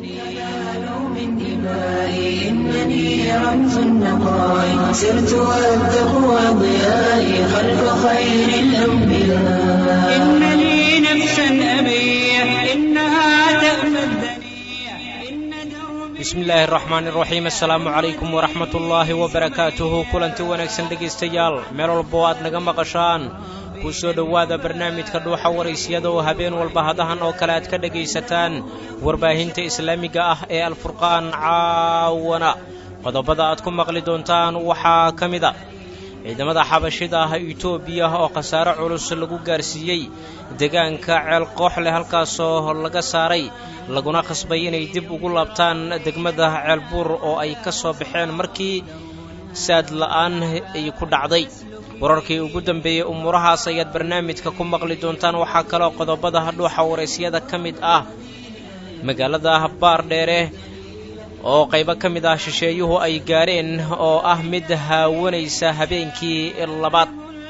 من دمائي إنني رمز النقاء سرت وأبدأ أضيائي خلف خير الأنبياء إن لي نفسا أبيح إنها تأمى الدنيا إن دربي bismi illaahi araxmaan iraxiim assalaamu calaykum waraxmat ullaahi wabarakaatuhu kulanti wanaagsan dhegaystayaal meel walbo aad naga maqashaan ku soo dhowaada barnaamijka dhuuxa waraysyada oo habeen walba hadahan oo kale aad ka dhegaysataan warbaahinta islaamiga ah ee alfurqaan caawana qodobada aad ku maqli doontaan waxaa ka mid a ciidamada xabashida ah etoobiya oo khasaare culus lagu gaarsiiyey deegaanka ceel koox leh halkaasoo laga saaray laguna khasbay inay dib ugu laabtaan degmada ceelbuur oo ay ka soo baxeen markii saad la'aan ay ku dhacday wararkii ugu dambeeyey umuurahaas ayaad barnaamijka ku maqli doontaan waxaa kaloo qodobada dhuuxa waraysyada ka mid ah magaalada baardheere oo qaybo ka mid ah shisheeyuhu ay gaareen oo ah mid haawanaysa habeenkii labaad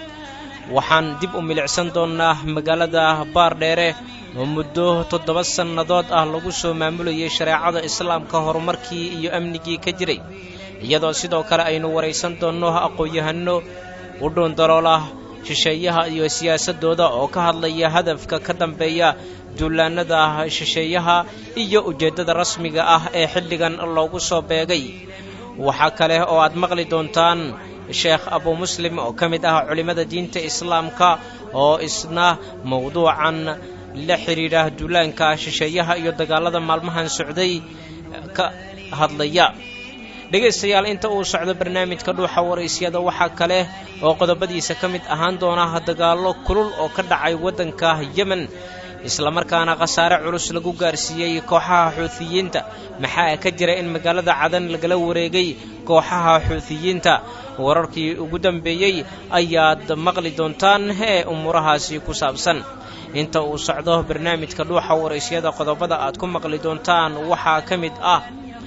waxaan dib u milicsan doonnaa magaalada baardheere oo muddo toddoba sannadood ah lagu soo maamulayay shareecada islaamka horumarkii iyo amnigii ka jiray iyadoo sidoo kale aynu waraysan doonno aqoon-yahanno u dhuundaloolah shisheeyaha iyo siyaasaddooda oo ka hadlaya hadafka ka dambeeya duulaannada shisheeyaha iyo ujeeddada rasmiga ah ee xilligan loogu soo beegay waxaa kale oo aad maqli doontaan sheekh abu muslim oo ka mid ah culimmada diinta islaamka oo isna mowduucan la xidhiidha duulaanka shisheeyaha iyo dagaallada maalmahan socday ka hadlaya dhegaystayaal inta uu socdo barnaamijka dhuuxa waraysyada waxaa kale oo qodobadiisa ka mid ahaan doona dagaallo kulul oo ka dhacay waddanka yemen islamarkaana khasaare culus lagu gaarsiiyey kooxaha xuutiyiinta maxaa ka jira in magaalada cadan lagala wareegay kooxaha xuutiyiinta wararkii ugu dambeeyey ayaad maqli doontaan ee umuurahaasi ku saabsan inta uu socdo barnaamijka dhuuxa waraysyada qodobada aad ku maqli doontaan waxaa ka mid ah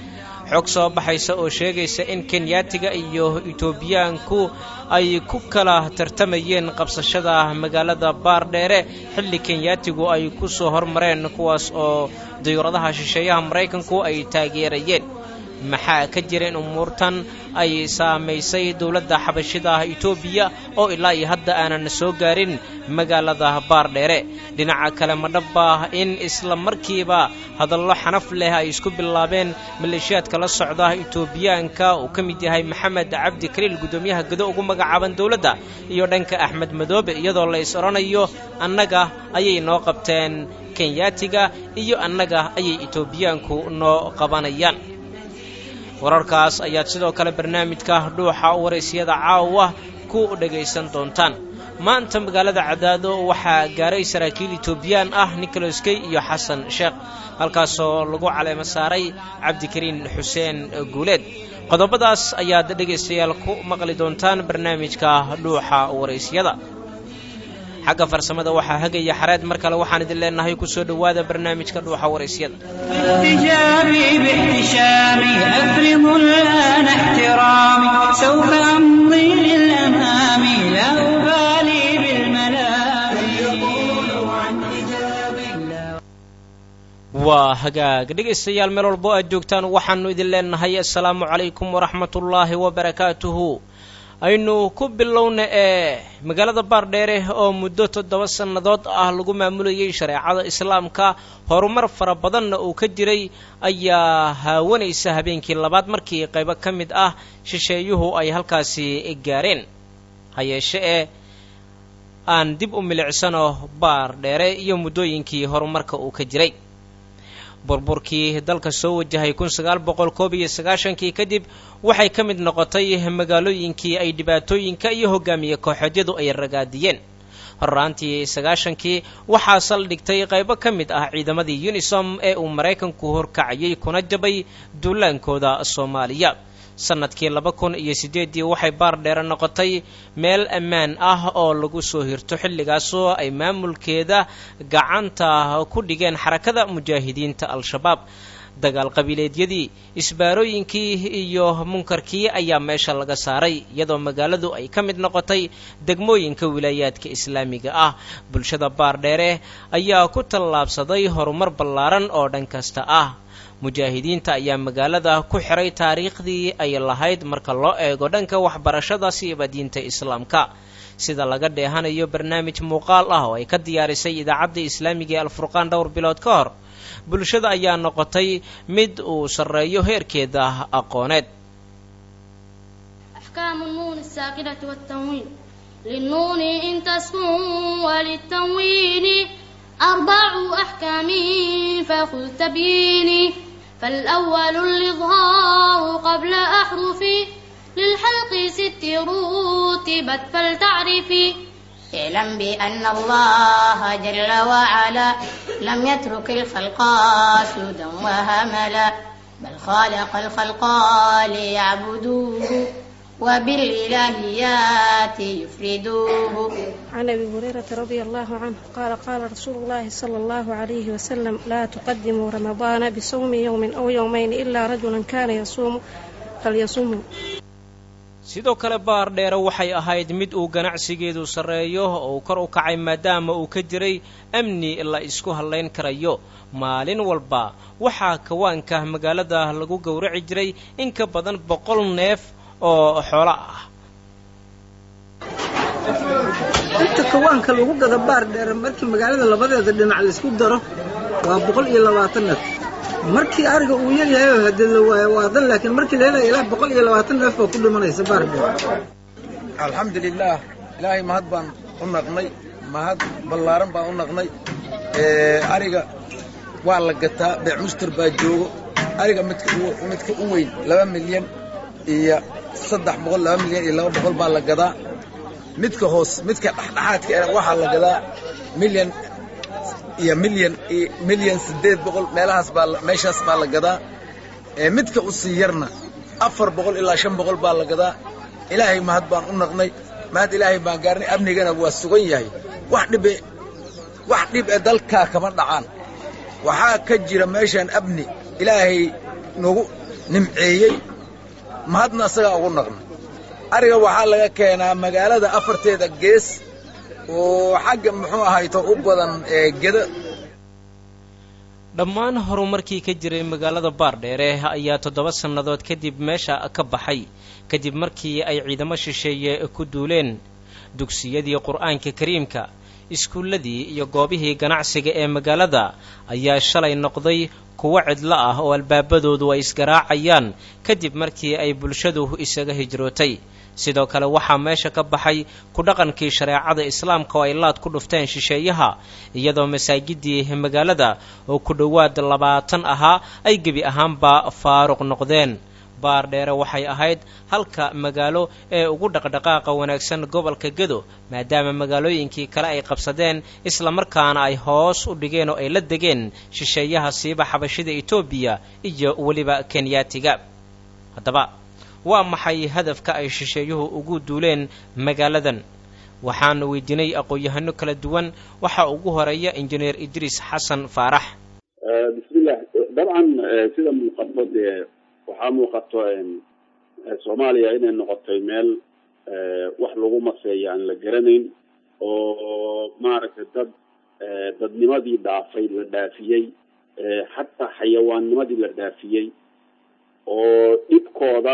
xog soo baxaysa oo sheegaysa in kenyaatiga iyo etoobiyaanku ay ku kala tartamayeen qabsashada magaalada baardheere xilli kenyaatigu ay ku soo hormareen kuwaas oo dayuuradaha shisheeyaha maraykanku ay taageerayeen maxaa ka jira in umuurtan ay saamaysay dowladda xabashida etoobiya oo ilaa iyo hadda aanan soo gaarin magaalada baardheere dhinaca kale madhabba in isla markiiba hadallo xanaf leh ay isku bilaabeen maleeshiyaadka la socda etoobiyaanka uu ka mid yahay maxamed cabdi kaliil guddoomiyaha gado ugu magacaaban dowladda iyo dhanka axmed madoobe iyadoo la is odhanayo annaga ayay noo qabteen kenyaatiga iyo annaga ayay etoobiyaanku noo qabanayaan wararkaas ayaad sidoo kale barnaamijka dhuuxa waraysyada caawa ku dhegaysan doontaan maanta magaalada cadaado waxaa gaaray saraakiil etoobiyaan ah nicholas key iyo xasan sheekh halkaasoo lagu caleemo saaray cabdikariin xuseen guuleed qodobadaas ayaad dhegaystayaal ku maqli doontaan barnaamijka dhuuxa waraysyada xagga farsamada waxaa hagaya xareed mar kale waxaan idin leenahay ku soo dhowaada barnaamijka dhuuxa waraysyada باحتجابي باحتشامي أفرض الآن احترامي سوف أمضي للأمام لا أبالي بالملام يقولوا عن حجابي waa hagaag dhegaystayaal meel walbo aad joogtaan waxaannu idin leenahay assalaamu calaykum waraxmatullaahi wabarakaatuhu aynu ku bilowna ee magaalada baardheere oo muddo toddoba sannadood ah lagu maamulayay shareecada islaamka horumar fara badanna uu ka jiray ayaa haawanaysa habeenkii labaad markii qaybo ka mid ah shisheeyuhu ay halkaasi gaareen ha yeeshe ee aan dib u milicsano baardheere iyo muddooyinkii horumarka uu ka jiray burburkii dalka soo wajahay kun sagaal boqol koob iyo sagaashankii kadib waxay ka mid noqotay magaalooyinkii ay dhibaatooyinka iyo hogaamiye kooxeedyadu ay ragaadiyeen horraantii sagaashankii waxaa saldhigtay qaybo ka mid ah ciidamadii unisom ee uu maraykanku horkacayay kuna jabay duulaankooda soomaaliya sannadkii laba kun iyo siddeeddii waxay baardheere noqotay meel ammaan ah oo lagu soo hirto xilligaasoo ay maamulkeeda gacanta ku dhigeen xarakada mujaahidiinta al-shabaab dagaal qabiileedyadii isbaarooyinkii iyo munkarkii ayaa meesha laga saaray iyadoo magaaladu ay ka mid noqotay degmooyinka wilaayaadka islaamiga ah bulshada baardheere ayaa ku tallaabsaday horumar ballaaran oo dhan kasta ah mujaahidiinta ayaa magaalada ku xiray taariikhdii ay lahayd marka loo eego dhanka waxbarashada siiba diinta islaamka sida laga dheehanayo barnaamij muuqaal ah oo ay ka diyaarisay idaacadda islaamiga ee alfurqaan dhowr bilood ka hor bulshada ayaa noqotay mid uu sarreeyo heerkeeda aqooneed أحكام النون الساكنة والتنوين للنون إن تسكن وللتنوين أربع أحكام فخذ تبيني فالأول الإظهار قبل أحرف للحلق ست رتبت فلتعرفي اعلم بأن الله جل وعلا لم يترك الخلق سدى وهملا بل خالق الخلق ليعبدوه وبالإلهيات يفردوه عن ابي هريره رضي الله عنه قال قال رسول الله صلى الله عليه وسلم لا تقدموا رمضان بصوم يوم او يومين الا رجلا كان يصوم فليصوموا sidoo kale baar dheere waxay ahayd mid uu ganacsigeedu sarreeyo oo uu kor u kacay maadaama uu ka jiray amni la isku hallayn karayo maalin walba waxaa kawaanka magaalada lagu gowraci jiray in ka badan boqol neef oo xoolo ah inta kawaanka lagu gado baar dheere markii magaalada labadeeda dhinac laysku daro waa boqol iyo labaatan neef markii ariga uu yaryahay oo hadee la waayo waa dan laakiin markii la helaya ilaa boqol iyo labaatan neef oo ku dhimanaysa baar dheere alxamdulilaah ilaahay mahad baan u naqnay mahad ballaaran baan u naqnay ariga waa la gataa beec muster baa joogo ariga midka midka u weyn laba milyan iyo saddex boqol laba milyan iyo laba boqol baa la gadaa midka hoos midka dhexdhexaadka waxaa la gadaa milyan iyo milyan iyo milyan siddeed boqol meelahaas baa meeshaas baa la gadaa midka u sii yarna afar boqol ilaa shan boqol baa la gadaa ilaahay mahad baan u naqnay mahad ilaahay baan gaarnay amnigana waa sugan yahay wax dhibe wax dhib ee dalkaa kama dhacaan waxaa ka jira meeshaan amni ilaahay nagu nimceeyey mahadna asagaa ugu naqnay ariga waxaa laga keenaa magaalada afarteeda gees oo xagga muxuu ahayto u badan geda dhammaan horumarkii ka jiray magaalada baardheere ayaa toddoba sannadood kadib meesha ka baxay kadib markii ay ciidamo shisheeye ku duuleen dugsiyadii qur'aanka kariimka iskuulladii iyo goobihii ganacsiga ee magaalada ayaa shalay noqday kuwo cidlo ah oo albaabadoodu ay isgaraacayaan kadib markii ay bulshadu isaga hijrootay sidoo kale waxaa meesha ka baxay ku dhaqankii shareecada islaamka oo ay laad ku dhufteen shisheeyaha iyadoo masaajidii magaalada oo ku dhowaad labaatan ahaa ay gebi ahaanba faaruq noqdeen baar dheere waxay ahayd halka magaalo ee ugu dhaqdhaqaaqa wanaagsan gobolka gedo maadaama magaalooyinkii kale ay qabsadeen islamarkaana ay hoos u dhigeen oo ay la degeen shisheeyaha siiba xabashida etoobiya iyo weliba kenyaatiga haddaba waa maxay hadafka ay shisheeyuhu ugu duuleen magaaladan waxaanu weydiinay aqoon-yahano kala duwan waxaa ugu horeeya injineer idriis xasan faarax bismillah dabcan sida muuqato dee waxaa muuqato soomaaliya inay noqotay meel wax lagu maseeyo aan la garanayn oo maaragtay dad dadnimadii dhaafay la dhaafiyey xataa xayawaannimadii la dhaafiyey oo dhibkooda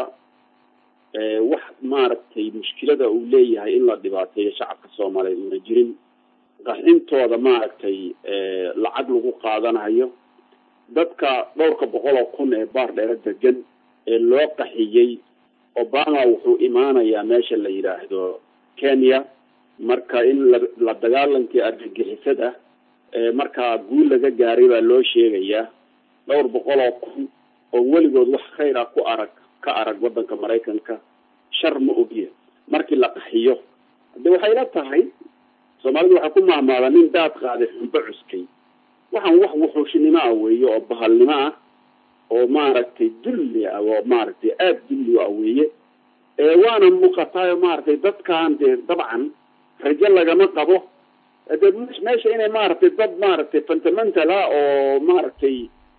wax maaragtay mushkilada uu leeyahay in la dhibaateeyo shacabka soomaaliyeed una jirin qaxintooda maaragtay lacag lagu qaadanayo dadka dhowrka boqol oo kun ee baar dheere degan ee loo qaxiyey obama wuxuu imaanayaa meesha la yidhaahdo kenya marka in la la dagaalankii argagixisada markaa guul laga gaaray baa loo sheegayaa dhowr boqol oo kun oo weligood wax khayr ah ku arag ka arag waddanka maraykanka shar ma ogya markii la qaxiyo hadde waxay la tahay soomaalidu waxay ku mahmaada nin daad qaaday xumbo cuskay waxaan wax wuxuushnimo ah weeye oo bahalnimo ah oo maaragtay dulli ah oo maaragtay aada dulli ah weeye waana muuqataayo maaragtay dadkan dee dabcan rajo lagama qabo de meesha inay maaragtay dad maaragtay fundamental ah oo maaragtay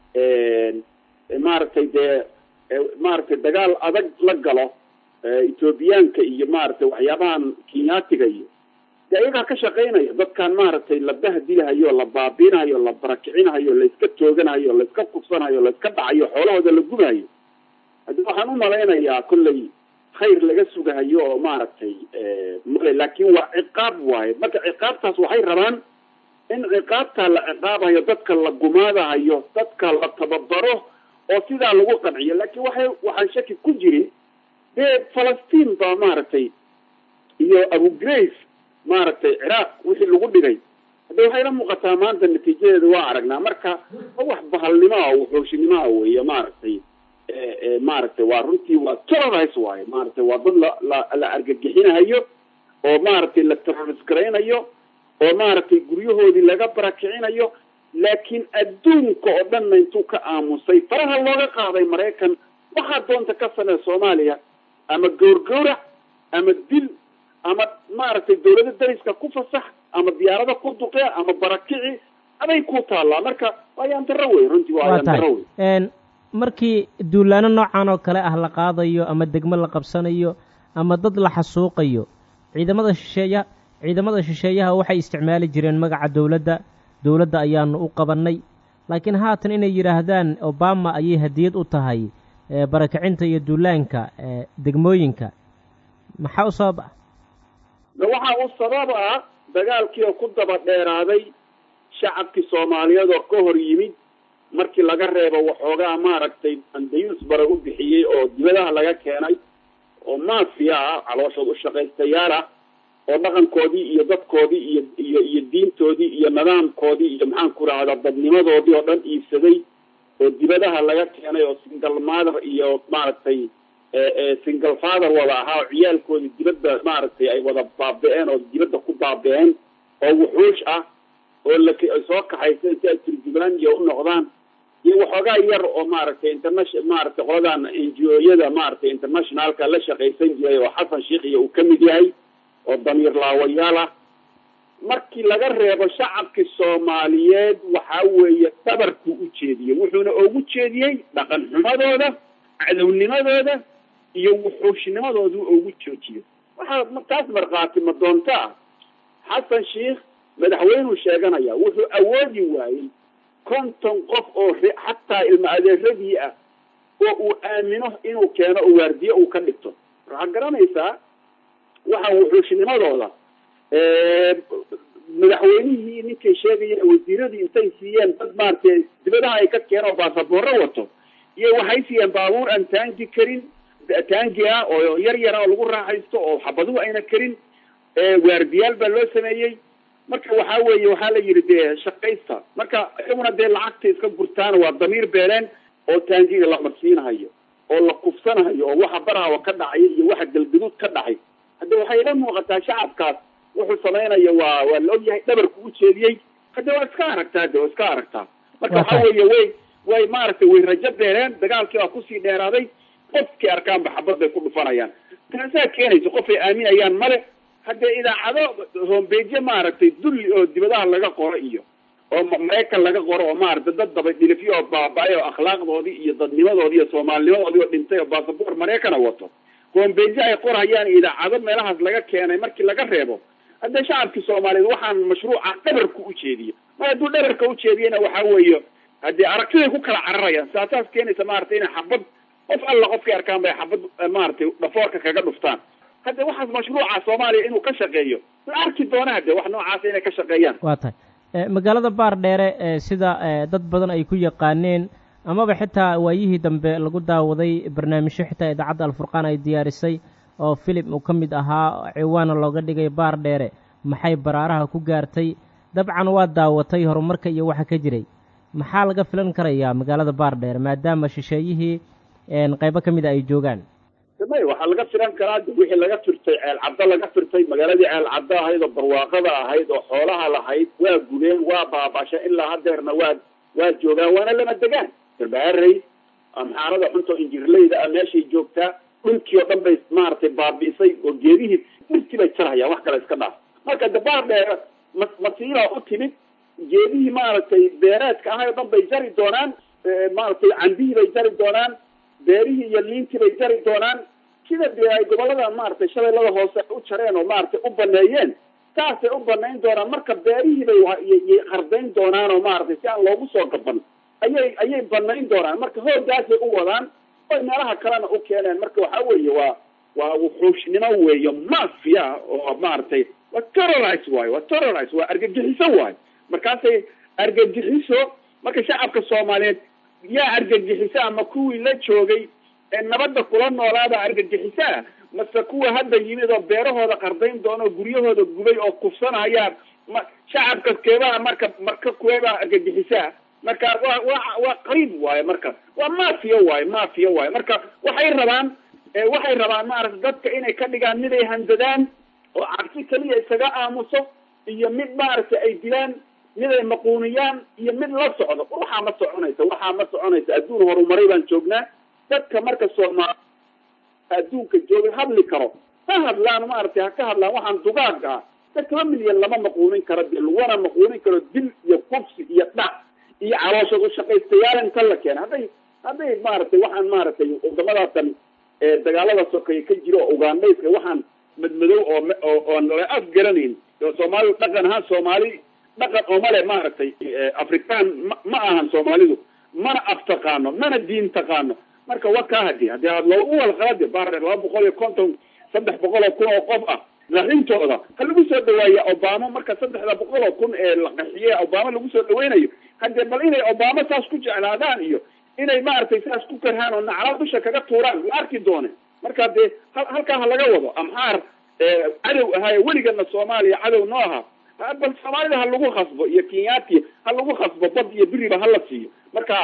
maaragtay dee maaragtay dagaal adag la galo ethoobiyaanka iyo maaragtay waxyaabahan kenyaatiga iyo de ayagaa ka shaqaynaya dadkan maaragtay la bahdilahayo la baabinahayo la barakicinahayo layska tooganayo layska kufsanayo layska dhacayo xoolahooda la gubahayo haddi waxaan u malaynayaa kollay khayr laga sugahayo oo maaragtay male laakin waa ciqaab waaye marka ciqaabtaas waxay rabaan in ciqaabtaa la ciqaabayo dadka la gumaadahayo dadka la tababaro oo sidaa lagu qanciyo laakin waxay waxaan shaki ku jirin dee falastiin baa maaragtay iyo abu grace maaragtay ciraaq wixii lagu dhigay hadda waxayla muuqataa maanta natiijadeeda waa aragnaa marka wax bahalnimo ah wuxuushinimo ah weeye maaragtay maaragtay waa runtii waa terrorize waaye maaragtay waa dad la la la argagixinahayo oo maaragtay la terrorist garaynayo oo maaragtay guryahoodii laga barakicinayo laakiin adduunka oo dhanna intuu ka aamusay faraha looga qaaday maraykan waxaa doonta ka samee soomaaliya ama gowrgowrac ama dil ama maaragtay dawlada dariska ku fasax ama diyaarada ku duqee ama barakici aday ku taallaa marka waa ayaan darro wey runtii waa ayaan darro wey markii duulaano noocan oo kale ah la qaadayo ama degmo la qabsanayo ama dad la xasuuqayo ciidamada shisheeya ciidamada shisheeyaha waxay isticmaali jireen magaca dowladda dowladda ayaanu u qabannay laakiin haatan inay yidhaahdaan obama ayay hadiyad u tahay barakicinta iyo duulaanka degmooyinka maxaa u sabab ah waxaa u sabab ah dagaalkii oo ku daba dheeraaday shacabkii soomaaliyeed oo ka hor yimid markii laga reebo waxoogaa maaragtay andayus bara u bixiyey oo dibadaha laga keenay oo maafiya ah calooshood u shaqaystayaal ah oo dhaqankoodii iyo dadkoodii iyo iyo iyo diintoodii iyo nidaamkoodii iyo maxaan ku rahdaa dadnimadoodii oo dhan iibsaday oo dibadaha laga keenay oo single mother iyo maaragtay single father wada ahaa oo ciyaalkoodii dibadda maaragtay ay wada baabi-een oo dibadda ku baabi-een oo wuxuush ah oo la soo kaxaysa inta ay turjumaan iyo u noqdaan iyo waxoogaa yar oo maaragtay internation maaragtay qoladan n g o-yada maaragtay internationalka la shaqaysan jiray oo xasan sheikh iyo uu ka mid yahay oo damiir laawayaal ah markii laga reebo shacabkii soomaaliyeed waxaa weeye dhabarkuu u jeediyey wuxuuna ugu jeediyey dhaqan xumadooda cadownimadooda iyo wuxuushnimadoodu ugu joojiyey waxaa taas markhaati ma doonto ah xasan sheikh madaxweynuu sheeganaya wuxuu awoodi waayey konton qof oo xataa ilma adeeradii ah oo uu aamino inuu keeno oo waardiye uu ka dhigto waxaad garanaysaa waxaa wuxuushnimadooda madaxweynihii ninkay sheegayeen wasiiradii intay siiyeen dad maaragtay dibadaha ay ka keen oo baasaboorro wato iyo waxay siiyeen baabuur aan taangi karin taangi ah oo yar yara oo lagu raaxaysto oo xabaduhu ayna karin waardiyaal baa loo sameeyey marka waxaa weeye waxaa la yidhi dee shaqaysta marka iyaguna dee lacagta iska gurtaan waa damiir beeleen oo taangiga la marsiinahayo oo la kufsanahayo oo waxa barahawa ka dhacay iyo waxa galgaduud ka dhacay hadda waxay la muuqataa shacabkaas wuxuu samaynayo waa waa la ogyahay dhabarku u jeediyey hadda waa iska aragtaa de waa iska aragtaa marka waxaa weeye way way maaragtay way rajo beereen dagaalkii waa kusii dheeraaday qofkii arkaanba xabad bay ku dhufanayaan taasaa keenaysa qof ay aaminayaan male haddee idaacado hombeje maaragtay dulli oo dibadaha laga qoro iyo oo maraykan laga qoro oo maaragtay dad daba dhilifyo oo baaba-ay oo akhlaaqdoodii iyo dadnimadoodii iyo soomaalinimadoodii oo dhintay oo basaboor maraykana wato hombeje ay qorhayaan idaacado meelahaas laga keenay markii laga reebo haddee shacabkii soomaaliyeed waxaan mashruuca dhabarku u jeediyo mar hadduu dhabarka u jeediyana waxaa weeye haddee aragtiday ku kala cararayaan saasaas keenaysa maaragtay inay xabad qof alla qofkii arkaan bay xabad maaragtay dhafoorka kaga dhuftaan hadde waxaas mashruuca soomaaliya inuu ka shaqeeyo la arki doona hadde wax noocaasa inay ka shaqeeyaan waa tahay magaalada baar dheere sida dad badan ay ku yaqaaneen amaba xitaa waayihii dambe lagu daawaday barnaamijyo xitaa idaacadda alfurqaan ay diyaarisay oo filim uu ka mid ahaa ciwaana looga dhigay baar dheere maxay baraaraha ku gaartay dabcan waa daawatay horumarka iyo waxa ka jiray maxaa laga filan karayaa magaalada baar dheere maadaama shisheeyihii qaybo ka mida ay joogaan may waxaa laga filan karaa de wixii laga firtay ceel caddo laga firtay magaaladii ceel caddo ahayd oo barwaaqada ahayd oo xoolaha lahayd waa gubeen waa baabasha ilaa hadeerna waa waa joogaan waana lama degaan garbaharey amxaarada xuntoo injirleyda ah meeshay joogtaa dhulkii oo dhan bay maaragtay baabi'isay oo geedihii dhirtii bay jarhayaan wax kale iska dhaaf marka de baar dheere ma masiibaa u timid geedihii maaragtay beereedka ahay oo dhan bay jari doonaan maaragtay cambihii bay jari doonaan beerihii iyo liintii bay jari doonaan sida dee ay gobolada maaragtay shabeellada hoose u jareen oo maaragtay u baneeyeen saasay u banayn doonaan marka beerihii bay yay qardayn doonaan oo maaragtay si aan loogu soo gaban ayay ayay banayn doonaan marka hoogaasay u wadaan oy meelaha kalena u keeneen marka waxa weeye waa waa wuxuushnimo weeyo mafia oo maaragtay waa terrorize waayo waa terrorize waa argagixiso waayo markaasay argagixiso marka shacabka soomaaliyeed yaa argagixiso ama kuwii la joogay ee nabadda kula noolaada argagixisaa mase kuwa hadda yimid oo beerahooda qardayn doona oo guryahooda gubay oo kufsanayaan ma shacabka keebaa marka marka kuweebaa argagixisaa marka waa waa waa qariib waaye marka waa mafia waaye mafia waaye marka waxay rabaan waxay rabaan maaragta dadka inay ka dhigaan mid ay handadaan oo cabsi keliya isaga aamuso iyo mid maaragtay ay dilaan mid ay maquuniyaan iyo mid la socdo waxaa ma soconaysa waxaa ma soconaysa adduun horumaray baan joognaa dadka marka soomaali adduunka jooga hadli karo ha hadlaan maaragtay ha ka hadlaan waxaan dugaag ah dadkaba milyan lama maquunin karo de laguna maquunin karo dil iyo kufsi iyo dhac iyo calooshood ushaqaystayaal inta la keena hadday hadday maaragtay waxaan maaragtay wadamadaatan dagaalada sokeeye ka jiro oo ugandhayska waxaan madmadow oo oo oon la af garanayn oo soomaalidu dhaqan ahaan soomaali dhaqan oo male maaragtay afrikaan ma ma ahan soomaalidu mana af taqaano mana diin taqaano marka waa kaa hadi hadii aad loogu walqalade baar laba boqol iyo konton saddex boqol oo kun oo qof ah raxintooda ha lagu soo dhawaaya obama marka saddexda boqol oo kun ee la qaxiye obama lagu soo dhaweynayo hadee bal inay obama saas ku jeclaadaan iyo inay maaragtay saas ku karhaan oo naclaa dusha kaga tuuraan la arki doone marka dee halkaa ha laga wado amxaar cadow ahaaye weligana soomaaliya cadow noo ahaa bal soomaalida ha lagu khasbo iyo kenyaati ha lagu khasbo bad iyo biriba hala siiyo marka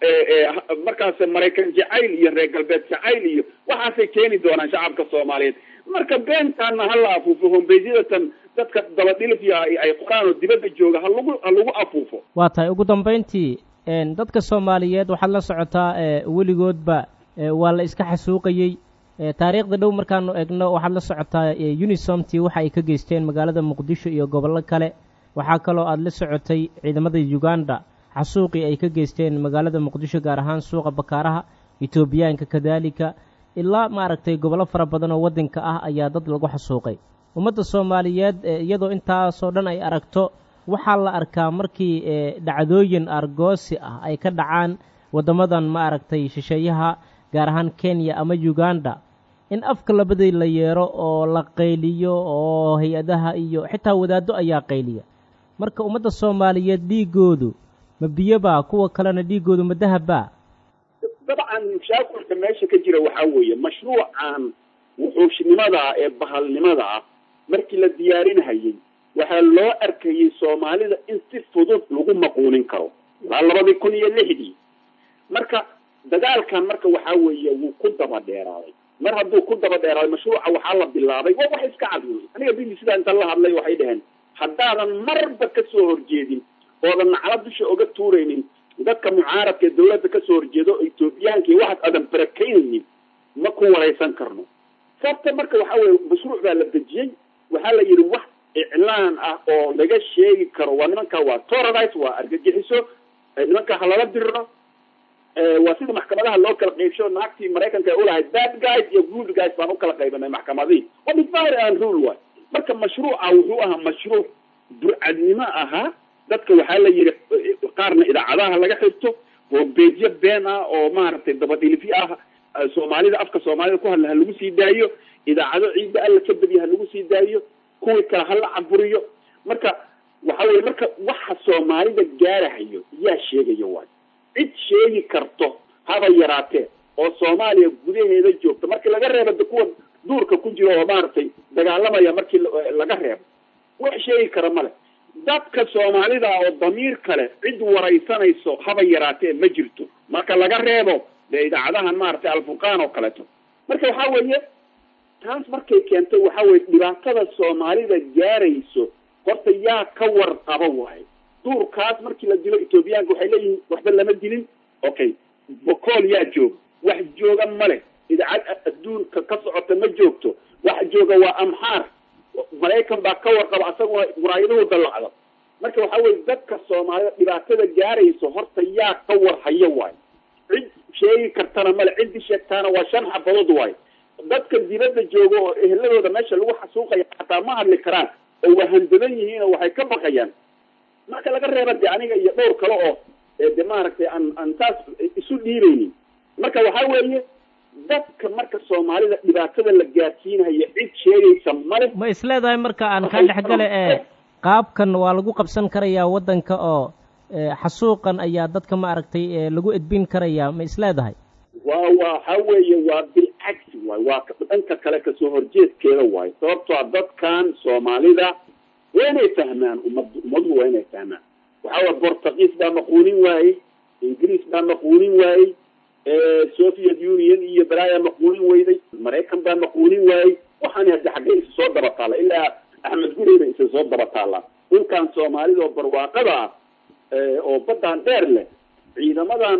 markaas maraykan jacayl iyo reer galbeed jacayl iyo waxaasay keeni doonaan shacabka soomaaliyeed marka beentaana hala afuufo hombeedyadatan dadka dabadhilifya ay qoraan oo dibadda jooga ha lagu ha lagu afuufo waa tahay ugu dambayntii dadka soomaaliyeed waxaad la socotaa weligoodba waa la iska xasuuqayey taariikhda dhow markaanu egno waxaad la socotaa unisomti waxa ay ka geysteen magaalada muqdisho iyo gobollo kale waxaa kaloo aad la socotay ciidamada uganda xasuuqii ay ka geysteen magaalada muqdisho gaar ahaan suuqa bakaaraha etoobiyaanka kadaalika ilaa maaragtay gobollo fara badan oo waddanka ah ayaa dad lagu xasuuqay ummadda soomaaliyeed iyadoo intaasoo dhan ay aragto waxaa la arkaa markii dhacdooyin argoosi ah ay ka dhacaan waddamadan maaragtay shisheeyaha gaar ahaan kenya ama uganda in afka labadii la yeero oo la qayliyo oo hay-adaha iyo xitaa wadaaddo ayaa qayliya marka ummadda soomaaliyeed dhiigoodu ma biyobaa kuwa kalena dhiigoodu ma dahabbaa dabcan mushaakulka meesha ka jira waxaa weeye mashruucan wuxuushnimada ah ee bahalnimada ah markii la diyaarinhayay waxaa loo arkayey soomaalida in si fudud lagu maquunin karo ilaa labadii kun iyo lixdii marka dagaalkan marka waxaa weeye wuu ku daba dheeraaday mar hadduu ku daba dheeraaday mashruuca waxaa la bilaabay waa wax iska cad wey aniga b b c da inta la hadlay waxay dhaheen haddaadan marba kasoo horjeedin oodan nacla dusha oga tuuraynin dadka mucaaradka ee dawladda kasoo horjeedo oo etoobiyaanka iyo waxaas aadan barakeynaynin ma ku waraysan karno sababta marka waxaa weye mashruuc baa la dejiyey waxaa la yidhi wax iclaan ah oo laga sheegi karo waa nimanka waa terrorize waa argagixiso nimanka ha lala diriro waa sida maxkamadaha loo kala qaybsho naagtii maraykanka ay ulahayd bad guys iyo good guys baan u kala qaybanay maxkamadihii waa divide and rule waay marka mashruuca wuxuu ahaa mashruuc burcadnimo ahaa dadka waxaa la yidhi qaarna idaacadaha laga xirto hombeedyo been ah oo maaragtay dabadhilifyo ah soomaalida afka soomaalida ku hadla ha lagu sii daayo idaacado ciidda alla ka badiya ha lagu sii daayo kuwii kale hala caburiyo marka waxa weye marka waxa soomaalida gaarahayo yaa sheegaya waay cid sheegi karto haba yaraatee oo soomaaliya gudaheeda joogta markii laga reebo de kuwa duurka ku jiro oo maaragtay dagaalamaya markii laga reebo wax sheegi kara male dadka soomaalida oo damiir kale cid waraysanayso haba yaraatee ma jirto marka laga reebo dee idaacadahan maaragtay alfurqaan oo kaleeto marka waxaa weeye taas markay keentay waxaa weye dhibaatada soomaalida gaarayso horta yaa ka warqaba waayo duurkaas markii la dilo etoobiyaanka waxay leeyihiin waxba lama dilin okay bokool yaa jooga wax jooga male idaacad adduunka ka socota ma joogto wax jooga waa amxaar maraykan baa ka warqaba asaguna muraayaduhu dallacda marka waxaa weye dadka soomaalida dhibaatada gaarayso horta yaa ka warhayo waayo cid sheegi kartana male ciddii sheegtaana waa shan xabadood waayo dadka dibadda jooga oo eheladooda meesha lagu xasuuqaya xataa ma hadli karaan oo wahandaban yihiin oo waxay ka baqayaan marka laga reeba de aniga iyo dhowr kale oo de maaragtay aan aan saas isu dhiibaynin marka waxaa weeye dadka marka soomaalida dhibaatada la gaarsiinayo cid sheegaysa male ma isleedahay marka aan kaa dhexgale ee qaabkan waa lagu qabsan karayaa waddanka oo xasuuqan ayaa dadka ma aragtay lagu edbin karayaa ma isleedahay waa waxa weeye waa bilcagsi waay waa dhanka kale kasoo horjeedkeeda waayo sababtoa dadkan soomaalida waa inay fahmaan ummad ummaduhu waa inay fahmaan waxaa waye bortugiis baa maquunin waayey ingiriis baa maquunin waayey soviet union iyo balaaya maquunin weyday maraykan baa maquunin waayey waxaani haddi xaggee isa soo daba taalla ilaa axmed gureyba isa soo daba taallaa dhulkan soomaalida oo barwaaqada ah oo baddaan dheer leh ciidamadan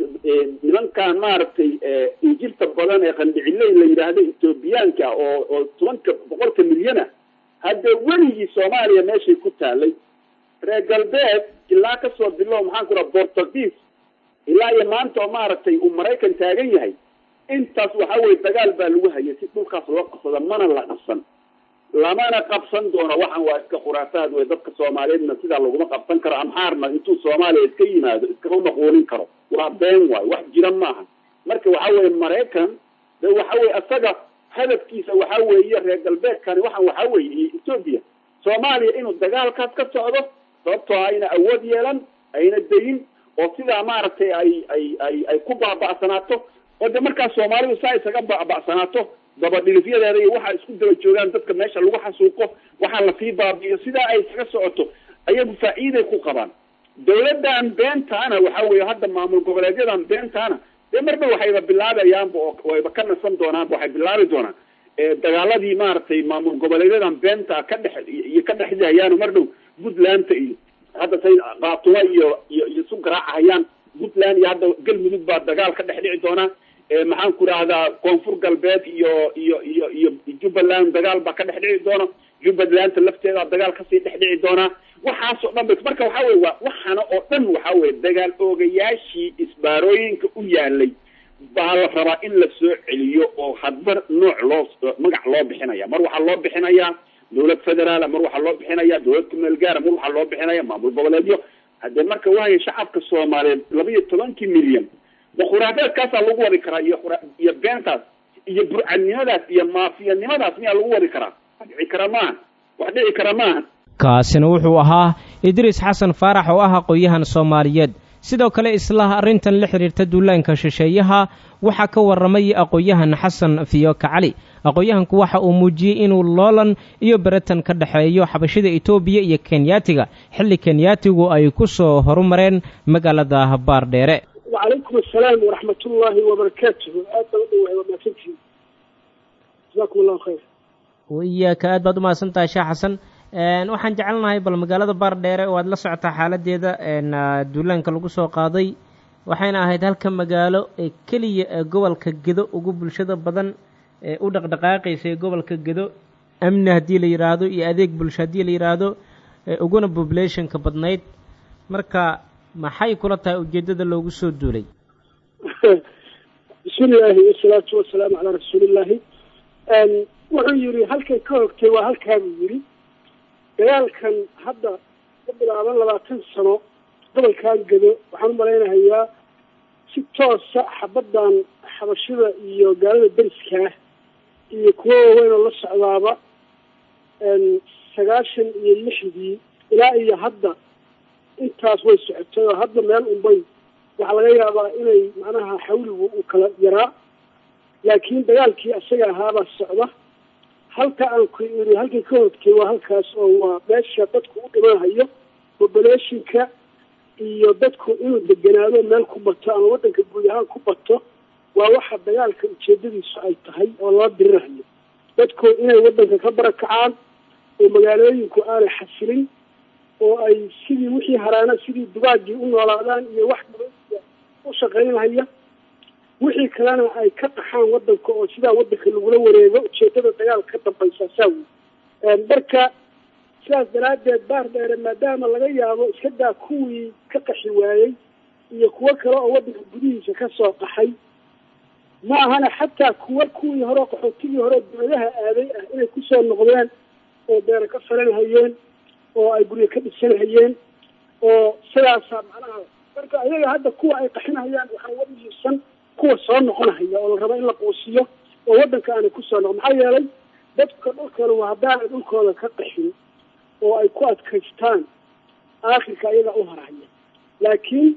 nimankan maaragtay injirta badan ee qandhiciley la yidhaahdo ethoobiyaanka oo oo tobanka boqolka milyana hadda weligii soomaaliya meeshay ku taalay reer galbeed ilaa kasoo bilow maxaan ku raha bortugiis ilaa iyo maanta oo maaragtay uu maraykan taagan yahay intaas waxa weye dagaal baa lagu hayay si dhulkaas loo qabsada mana la qabsan lamana qabsan doono waxan waa iska khuraafaad wey dadka soomaaliyeedna sidaa laguma qabsan karo amxaarna intuu soomaaliya iska yimaado iskama maquunin karo waa been waayo wax jira maaha marka waxa weye maraykan de waxa weye isaga hadafkiisa waxa weeye reer galbeedkani waxan waxa weeye iyo etoobiya soomaaliya inuu dagaalkaas ka socdo sababtoo ayna awood yeelan ayna dayin oo sidaa maaragtay ay ay ay ay ku baaba'sanaato oo de markaas soomaalidu saa isaga baaba'sanaato dabadhilifyadeeda iyo waxa isku daba joogaan dadka meesha lagu xasuuqo waxaa lasii baabi'iyo sidaa ay isaga socoto ayagu faa'iiday ku qabaan dawladdan beentaana waxa weeye hadda maamul goboleedyadan beentaana dee marba waxayba bilaabayaanba oo wayba ka nasan doonaanba waxay bilaabi doonaan dagaaladii maaragtay maamul goboleedyadan beenta ka dhex iyo ka dhexdahayaan mar dhow puntlandta iyo hadda say qaatumo iyo iyo iyo isu garaacahayaan puntland iyo hadda galmudug baa dagaal ka dhex dhici doonaa maxaan ku rahdaa koonfur galbeed iyo iyo iyo iyo jubbaland dagaal baa ka dhex dhici doona jubbalanda lafteeda dagaal kasii dhex dhici doonaa waxaasoo dhan ba marka waxa weye waa waxaana oo dhan waxa weye dagaal oogayaashii isbaarooyinka u yaalay baa la rabaa in la soo celiyo oo hadba nooc loo magac loo bixinaya mar waxaa loo bixinayaa dawlad federaala mar waxaa loo bixinaya dawlad kumeel gaara mar waxaa loo bixinaya maamul goboleedyo haddee marka waayo shacabka soomaaliyeed laba iyo tobankii milyan khuraafaadkaasaa lagu wadi karaa iyo iyo beentaas iyo burcadnimadaas iyo maafiyanimadaas miyaa lagu wadi karaa wax dhici kara maaha wax dhici kara maaha kaasina wuxuu ahaa idriis xasan faarax oo ah aqoon-yahan soomaaliyeed sidoo kale isla arrintan la xidhiirta duulaanka shisheeyaha waxaa ka warramay aqoon-yahan xasan fiyoka cali aqoon-yahanku waxa uu muujiyey inuu loolan iyo beratan ka dhexeeyo xabashida etoobiya iyo kenyaatiga xilli kenyaatigu ay ku soo horumareen magaalada baardheere wacalaykum assalaam waraxmat ullaahi wabarakaatuhu aad baan u dhawahay waa mahadsantihin jasakum allahu khayr iyaaka aad baad umahadsan tahay sheekh xasan waxaan jecelnahay bal magaalada baardheere oo aad la socotaa xaaladeeda duulaanka lagu soo qaaday waxayna ahayd halka magaalo ee keliya ee gobolka gedo ugu bulshada badan ee u dhaqdhaqaaqaysa ee gobolka gedo amni haddii la yidhaahdo iyo adeeg bulsho haddii la yidhaahdo uguna populationka badnayd marka maxay kula tahay ujeeddada loogu soo duulay bismi illaahi wasalaatu wasalaamu calaa rasuulillaahi wuxuu yidhi halkay ka hogtay waa halkaa buu yidhi dagaalkan hadda ka bilaaban labaatan sano gobolkan gedo waxaan u malaynahayaa si toosa xabaddan xabashida iyo gaalada beriskaa iyo kuwo waaweyn oo la socdaaba sagaashan iyo lixdii ilaa iyo hadda intaas way socotay oo hadda meel unbay waxaa laga yaabaa inay macnaha xawligu uu kala yaraa laakiin dagaalkii isaga ahaabaa socda halka aan ku iri halkii ka hodkay waa halkaas oo waa meesha dadku u dhimanahayo populationka iyo dadku inuu deganaado meel ku bato ama waddanka guud ahaan ku bato waa waxa dagaalka ujeedadiisu ay tahay oo lala dirirahayo dadku inay waddanka ka barakacaan oo magaalooyinku aanay xasilin oo ay sidii wixii haraana sidii dugaagii u noolaadaan iyo wax dawlada u shaqaynhaya wixii kalena ay ka qaxaan waddanka oo sidaa waddanka lagula wareego ujeedada dagaalka ka dambaysa saa wey marka sidaas daraaddeed baar dheere maadaama laga yaabo iska daa kuwii ka qaxi waayey iyo kuwo kale oo waddanka gudihiisa ka soo qaxay ma ahana xataa kuwa kuwii hore qaxootigii hore dawladaha aaday ah inay kusoo noqdeen oo beero ka falanhayeen oo ay guryo ka dhisanhayeen oo sidaasaa macnaha marka ayaga hadda kuwa ay qaxinayaan waxaa uga muhiimsan kuwa soo noqonahaya oo la rabo in la quusiyo oo waddanka aanay kusoo noqon maxaa yeelay dadka dhulkooda haddaanay dhulkooda ka qaxin oo ay ku adkaystaan aakhirka ayaga u harhaya laakiin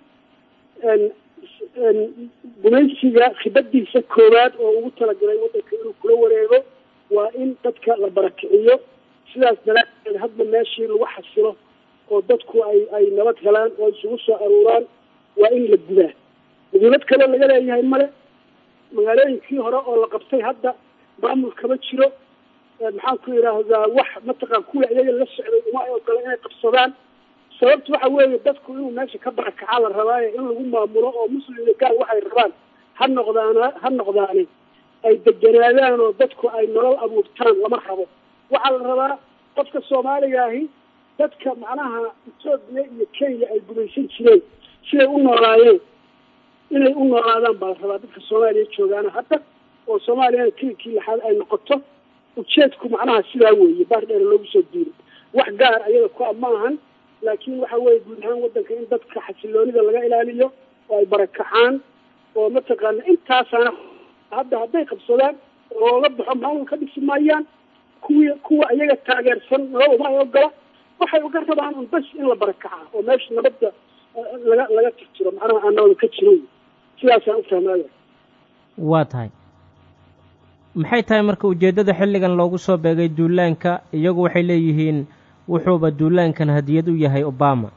gumaysiga khibadiisa koowaad oo ugu talagalay waddanka inuu kula wareego waa in dadka la barakiciyo sidaas daraadeed hadba meeshii lagu xasilo oo dadku ay ay nabad helaan oo isugu soo aruuraan waa in la gudaa muhiimad kale laga leeyahay male magaalooyinkii hore oo la qabtay hadda maamul kama jiro maxaan ku yidhaahdaa wax mataqaan kuwa iyaga la socday uma ay ogola inay qabsadaan sababtu waxa weeye dadku inuu meesha ka barakacaa la rabaaye in lagu maamulo oo muslim iyo gaal waxay rabaan ha noqdaana ha noqdaane ay deganaadaan oo dadku ay nolol abuurtaan lama rabo waxaa la rabaa qofka soomaaliga ahi dadka macnaha etoobiya iyo kenya ay gumaysan jireen siday u noolaayeen inay u noolaadaan baa la rabaa dadka soomaaliya joogaana hadda oo soomaaliyana kilinkii laxaad ay noqoto ujeedku macnaha sidaa weeye baar dheer loogu soo diiray wax gaar ayaga ku a ma ahan laakiin waxa weeye guud ahaan waddanka in dadka xasiloonida laga ilaaliyo oo ay barakacaan oo mataqaana intaasaana hadda hadday qabsadaan oo la baxo maamul ka dhisi maayaan kuwii kuwa iyaga taageersan nabad uma ay ogola waxay uga rabaan un bas in la barakacaa oo meesha nabadda laga laga tirtiro macnaha aan nabada ka jirin sidaasaan u fahmaaya waa tahay maxay tahay marka ujeeddada xilligan loogu soo beegay duulaanka iyagu waxay leeyihiin wuxuuba duulaankan hadiyad u yahay obama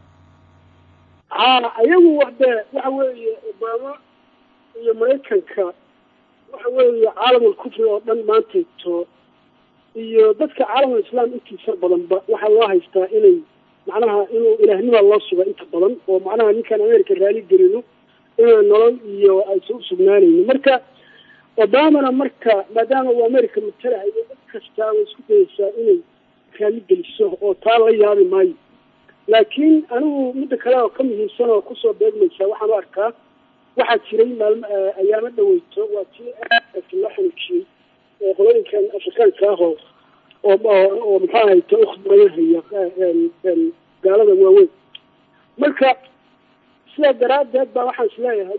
haa iyagu wade waxa weeye obama iyo maraykanka waxa weeye caalamul kufri oo dhan maantayto iyo dadka caalamul islaam intiisa badanba waxaa loo haystaa inay macnaha inuu ilaahnima loo suga inta badan oo macnaha ninkaan america raali gelino inaan nolol iyo aysan u sugnaanayno marka obamana marka maadaama uu america matalahayo dad kastaa way isku dayaysaa inay raali geliso oo taa la yaabi maayo laakiin anigu midda kale oo ka muhiimsan oo kusoo beegmaysa waxaan u arkaa waxaa jiray maalmo ayaamo dhaweyto waa tii aadka loo xanuujiyey oo qolooyinkan afrikaanka ah oo oo oo maxaa hayta ukhbayanhaya gaalada waaweyn marka sidaa daraaddeed baa waxaan is leeyahay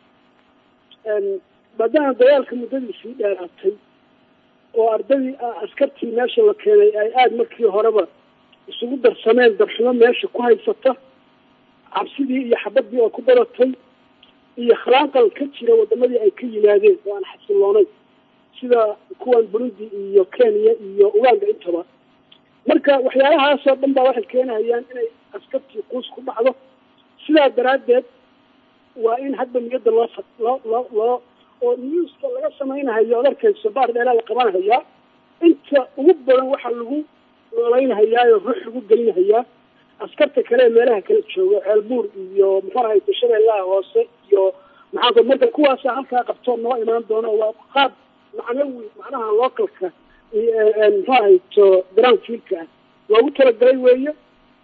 maadaama dagaalka muddadiisii dheeraatay oo ardadii askartii meesha la keenay ay aada markii horeba isugu darsameen darxumo meesha ku haysata cabsidii iyo xabadii oo ku badatay iyo khalaanqal ka jira wadamadii ay ka yimaadeen oo aan xasiloonayn sida kuwan burundi iyo kenya iyo uganda intaba marka waxyaalahaasoo dhan baa waxay keenahayaan inay askartii quus ku dhacdo sidaa daraaddeed waa in hadda niyadda loo loo loo loo oo newska laga samaynahayo od arkayso baar dheeraa la qabanhayaa inta ugu badan waxaa lagu nooleynhayaa oo ruux lagu gelinhayaa askarta kale ee meelaha kala jooga ceelbuur iyo muxuu ahayto shabeellaha hoose iyo maxaa marka kuwaasa halkaa qabtoo noo imaan doono waa qaab macnawi macnaha localka muxuu ahayto ground fielka ah loogu talagalay weeye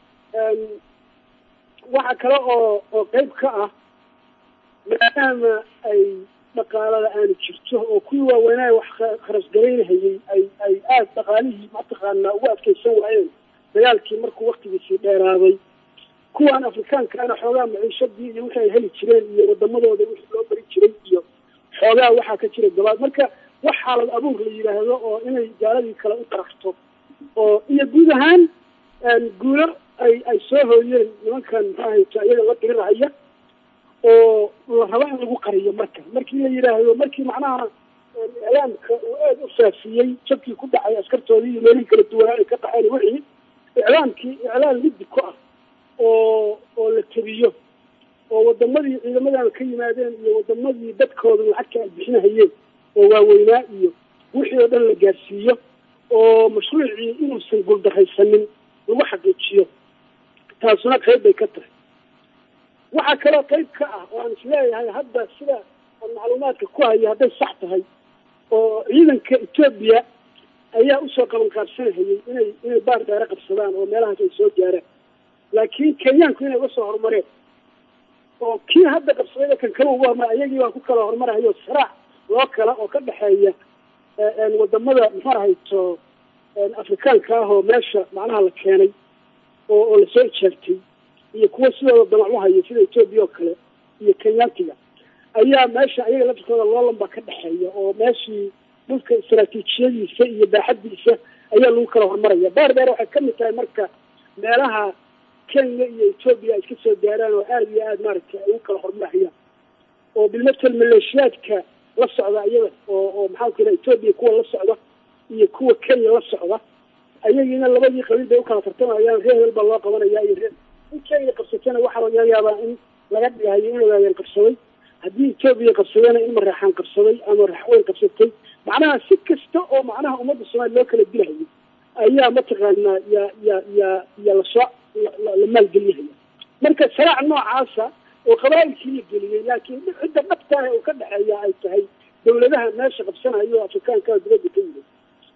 waxa kale oo oo qeyb ka ah maadaama ay dhaqaalada aanu jirto oo kuwii waaweynaa wax kharasgaraynahayay ay ay aada dhaqaalihii mataqaanaa ugu adkaysan waayeen dagaalkii markuu waktigiisii dheeraaday kuwan afrikaankaana xoogaa maciishadii iyo wixii ay heli jireen iyo wadamadooda wixii loo bari jiray iyo xoogaa waxaa ka jira gabaad marka wax xaalad abuur la yidhaahdo oo inay gaaladii kale u tarafto oo iyo guud ahaan guulo ay ay soo hooyeen nimankan maxaa hayta iyaga la dirirahaya oo la rabo in lagu qariyo marka markii la yidhaahdo markii macnaha iclaamka uu aada u faafiyey jabkii ku dhacay askartoodii iyo meelihii kala duwanaa ay ka qaxeen wixii iclaamkii iclaam liddi ku ah oo oo la tebiyo oo wadamadii ciidamadan ka yimaadeen iyo wadamadii dadkooda lacagta ay bixinahayeen oo waaweynaa iyo wixii oo dhan la gaarsiiyo oo mashruucii inuusan guuldaraysanin lagu xaqiijiyo taasuna qayb bay ka tahay waxaa kaloo qayb ka ah oo aan isleeyahay hadda sida aan macluumaadka ku hayo hadday sax tahay oo ciidanka etoobiya ayaa usoo qaban qaabsanahayay inay inay baar dheere qabsadaan oo meelahaas ay soo gaaraan laakiin kenyaanku inay uga soo horumareen oo kii hadda qabsaday kan kala ugu horumar ayagii baa ku kala horumarahayo saraac loo kala oo ka dhexeeya wadamada muxuu ahayto afrikaanka ah oo meesha macnaha la keenay oo oo lasoo ijaabtay iyo kuwa sidooda damac u haya sida etoobiya oo kale iyo kenyaatiga ayaa meesha ayaga laftirkooda loolan baa ka dhexeeya oo meeshii dhulka istaraatiijiyadiisa iyo baaxadiisa ayaa lagu kala hormaraya baar dheer waxay kamid tahay marka meelaha kenya iyo etoobiya ay iska soo gaaraan oo aada iyo aada maaragtay ay ugu kala hormarayaan oo bilmatel maleeshiyaadka la socda iyaga oo oo maxaan ku yidhaha etoobiya kuwa la socda iyo kuwa kenya la socda ayagiina labadii qabiil bay ukala tartamayaan reer hebel baa loo qabanaya iyo reer in kenya qabsatana waxaa laga yaabaa in laga dhigahayo in ogaadeen qabsaday haddii etoobiya qabsadana in maraxaan qabsaday ama raxweyn qabsatay macnaha si kasta oo macnaha ummadda soomaaliya loo kala dilahayo ayaa mataqaanaa ya ya ya ya lasoo la maalgeliyahaya marka saraac noocaasa oo qabaa'ilkii la geliyey laakiin cidda dhabtaah uu ka dhexeeya ay tahay dawladaha meesha qabsanayo o afrikaanka dibadda ka yimid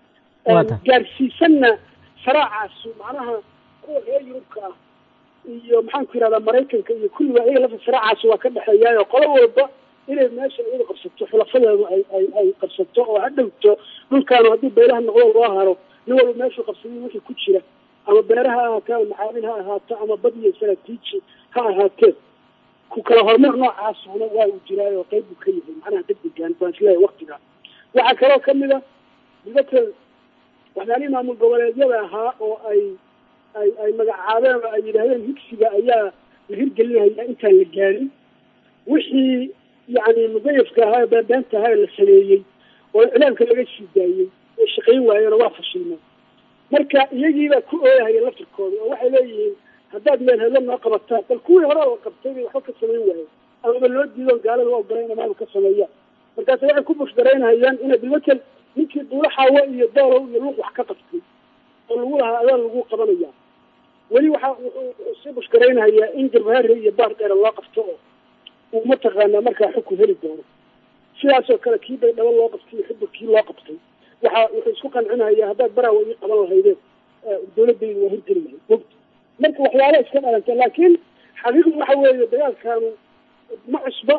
gaarsiisanna saraacaasu macnaha kuwa reer yurubka ah iyo maxaan ku yidhahdaa maraykanka iyo kulliba ayaga lafta saraacaasi waa ka dhexeeyaayo qolo walba inay meesha iyadu qabsato xulafadeedu ay ay ay qabsato oo ha dhowto dhulkaanu haddii beelaha noqdo loo haro nin walba meeshuu qabsaday wixii ku jira ama beeraha ha ahaato ama macaadin ha ahaato ama bad iyo istaraatiiji ha ahaatee ku kala horumar noocaasuna waa uu jiraay oo qayb buu ka yahay macnaha degdegan baan isleeyahay waktiga waxaa kaloo kamid a dibatel waxyaalihii maamul goboleedyada ahaa oo ay ay ay magacaabeen oo ay yidhaahdeen higsiga ayaa la hirgelinaya intaan la gaarin wixii yani mugayafka ahaa baabaanta ahaa la sameeyey oo iclaamka laga sii daayey ay shaqayn waayeen oo waa fashilmeen marka iyagiibaa ku ooyahaya laftirkooda oo waxay leeyihiin haddaad meel hedlo noo qabataan bal kuwii hore la qabtay bay waxba ka samayn waayeen amaba loo diido gaalada waa ogolay ina maamul ka sameeyaan markaas waxay ku bushgaraynhayaan inay bilmatel ninkii duula xaawo iyo doolow iyo luuq wax ka qabtay oo lagu lahaa adaa lagu qabanaya weli waxa wuxuu sii bushgaraynhayaa in jabhare iyo baar dheere loo qabto oo uu mataqaanaa markaa xukun heli doono sidaasoo kale kii bay dhaba loo qabtay iyo xubur kii loo qabtay waxa wuxuu isku qancinayaa haddaad baraawa ii qaban lahaydeen dawladaydu waa hirgeli lahayd mogta marka waxyaala iska dhalanta laakiin xaqiiqdu waxa weeye dagaalkaanu ma cusba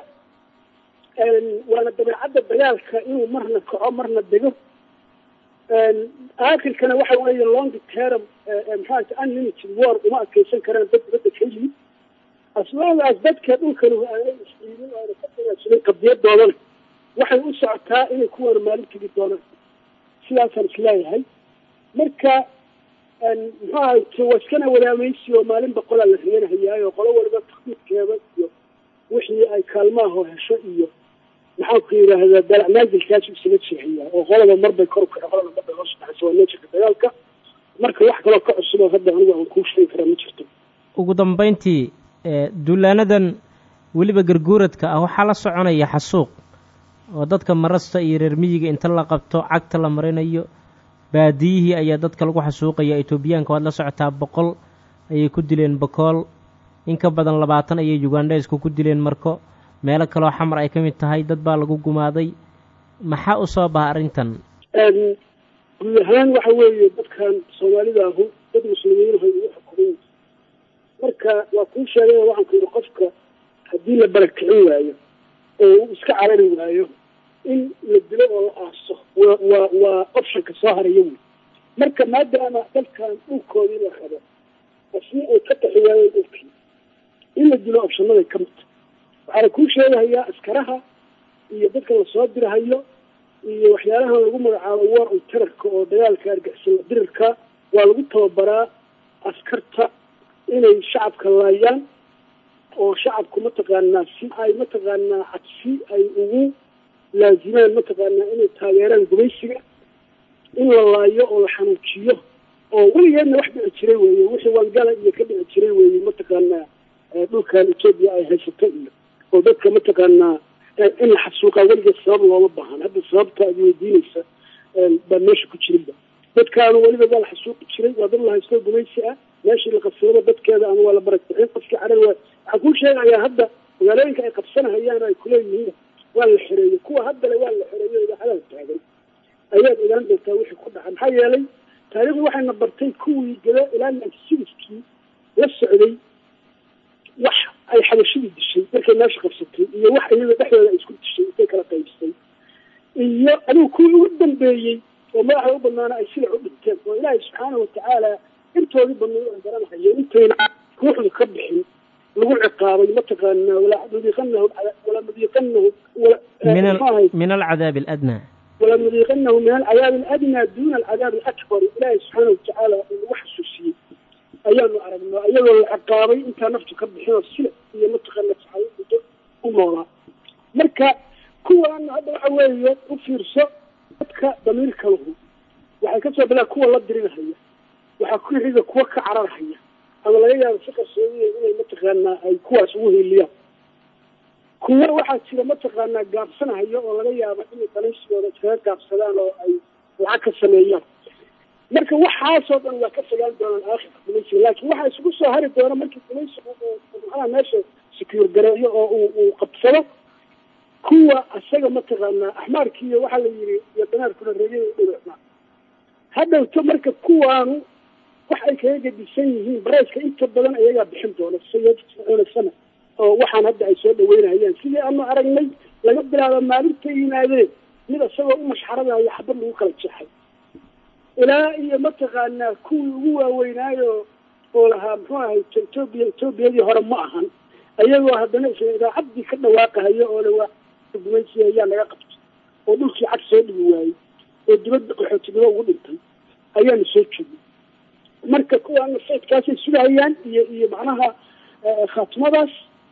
waana dabeecadda dagaalka inuu marna kaco marna dego aakhirkana waxa weeye long term maxaata unlimited war uma adkeysan karaan dad dibadda ka yimid asbaadaas dadka dhulkanu aanay isciidin oona ka dagaagsamin qadiyadoodana waxay u socotaa inay kuwana maalin tegi doonaan sidaasaan isleeyahay marka muxuu ahayte waa iskana wadaamaysi oo maalin boqolaa la reenahayaayo qolo waliba takdiidkeeda iyo wixii ay kaalmaahoo hesho iyo maxaan ku yidhaahdaa dalac maanzilkaasu isaga jeexiyaa oo qolaba marbay kor ukace qolaba marbay hoos baxaysa waa neejirka dagaalka marka wax kaloo ka cusuboo hadda anigu aan kuu sheegi karaa ma jirto ugu dambayntii duulaanadan weliba garguuradka ah waxaa la soconaya xasuuq oo dadka marasta iyo reer miyiga inta la qabto cagta la marinayo baadiyihii ayaa dadka lagu xasuuqaya etoobiyaanka waad la socotaa boqol ayay ku dileen bokool in ka badan labaatan ayay ugandheesku ku dileen marko meelo kaloo xamar ay ka mid tahay dad baa lagu gumaaday maxaa u soo baha arrintan guud ahaan waxa weeye dadkan soomaalida ahu dad muslimiinahay ugu xukumay marka waa kuu sheegay waxaan ku yidhi qofka haddii la barakicin waayo oo uu iska carari waayo in la dilo oo la aaso waa waa waa optionka soo haraya wey marka maadaama dalkan dhulkoodii la rabo asni ay ka taxi waayeen dhulkii in la dilo opshanaday ka midta waxaana kuu sheegahayaa askaraha iyo dadka lasoo dirahayo iyo waxyaalahan lagu magacaabo war on terarka oo dagaalka argixisala dirirka waa lagu tababaraa askarta inay shacabka laayaan oo shacabku mataqaanaa si ay mataqaanaa cabsi ay ugu laazimaan mataqaanaa inay taageeraan gumaysiga in la laayo oo la xanuujiyo oo weligeedna wax dhici jiray weeye wixii wangala iyo ka dhici jiray weeye mataqaanaa dhulkan etoobiya ay haysato iyo oo dadka mataqaanaa in la xasuuqaa weligeed sabab looma baahan hadda sababta ad weydiinaysa baa meesha ku jirinba dadkaanu weliba waa la xasuuqi jiray waa dad la haysto gumaysi ah meeshii la qabsadaba dadkeeda ama waa la barakbixin qofkii carar waa waxaan kuu sheegayaa hadda magaalooyinka ay qabsanahayaan ay kuleeyihiin waa la xereeyey kuwa haddale waa la xereeyo idaacadaha taagan ayaad ogaan doontaa wixii ku dhaca maxaa yeelay taariikhdu waxayna bartay kuwii gado ilaa nansidiskii la socday wax ay xabashadii dishay markay meesha qabsatay iyo wax iyada dhexdooda ay isku dishay intay kala qaybsay iyo adigu kuwii ugu dambeeyey oo madaxda u banaana ay silac u dhinteen garanayeen oo ilaahay subxaana watacaala intoodii badnay aan garanahayeen intayna ruuxdu ka bixin lagu ciqaabay mataqaanaa walanudiiqanahu walanudiiqanahu min min alcadaabi aladnaa walanudiiqanahu min alcadaabi aladnaa duuna alcadaabi alakbar ilaahay subxaana watacaala uu nagu xasuusiyey ayaanu aragnaa iyagoo la ciqaabay intaa naftu ka bixin oo sila iyo mataqaana saxaabo muddo u noolaa marka kuwaana hadda waxa weeye u fiirso dadka damiirka lahu waxay kasoo bilaan kuwa la dirinahaya waxaa ku xiga kuwa ka cararhaya ama laga yaabo si qarsoodiya inay mataqaanaa ay kuwaas ugu hiiliyaan kuwa waxaa jira mataqaanaa gaabsanahaya oo laga yaabo inay danaysigooda iskaga gaabsadaan oo ay lacag ka sameeyaan marka waxaasoo dhan waa ka fogaan doonaan aakhirka gumaysiga laakiin waxaa isugu soo hari doona markii gumaysigu uu maxaa meesha secure gareeyo oo uu uu qabsado kuwa isaga mataqaanaa axmaarkiiyo waxaa la yidhi iyo danaarkuna reegay dhibicnaa hadhowto marka kuwaanu wax ay kaga gedisan yihiin barayska inta badan ayagaa bixin doona sayiduna sana oo waxaan hadda ay soo dhaweynayaan sidii aanu aragnay laga bilaabo maalinta yimaadeen mid isagoo u mashxaradayo xabad lagu kala jeexay ilaa iyo mataqaanaa kuwii ugu waaweynaayo oo lahaa muxuu ahay etoobiya etoobiyadii hore ma ahan ayagoo haddana isla idaacaddii ka dhawaaqahayo oo lawaa gumaysiya ayaa laga qabtay oo dhulkii cag soo dhigi waayey oo dibadda qaxootinimo ugu dhintay ayaanu soo joognay marka kuwaana saydkaasay sugahayaan iyo iyo macnaha khaatimadaas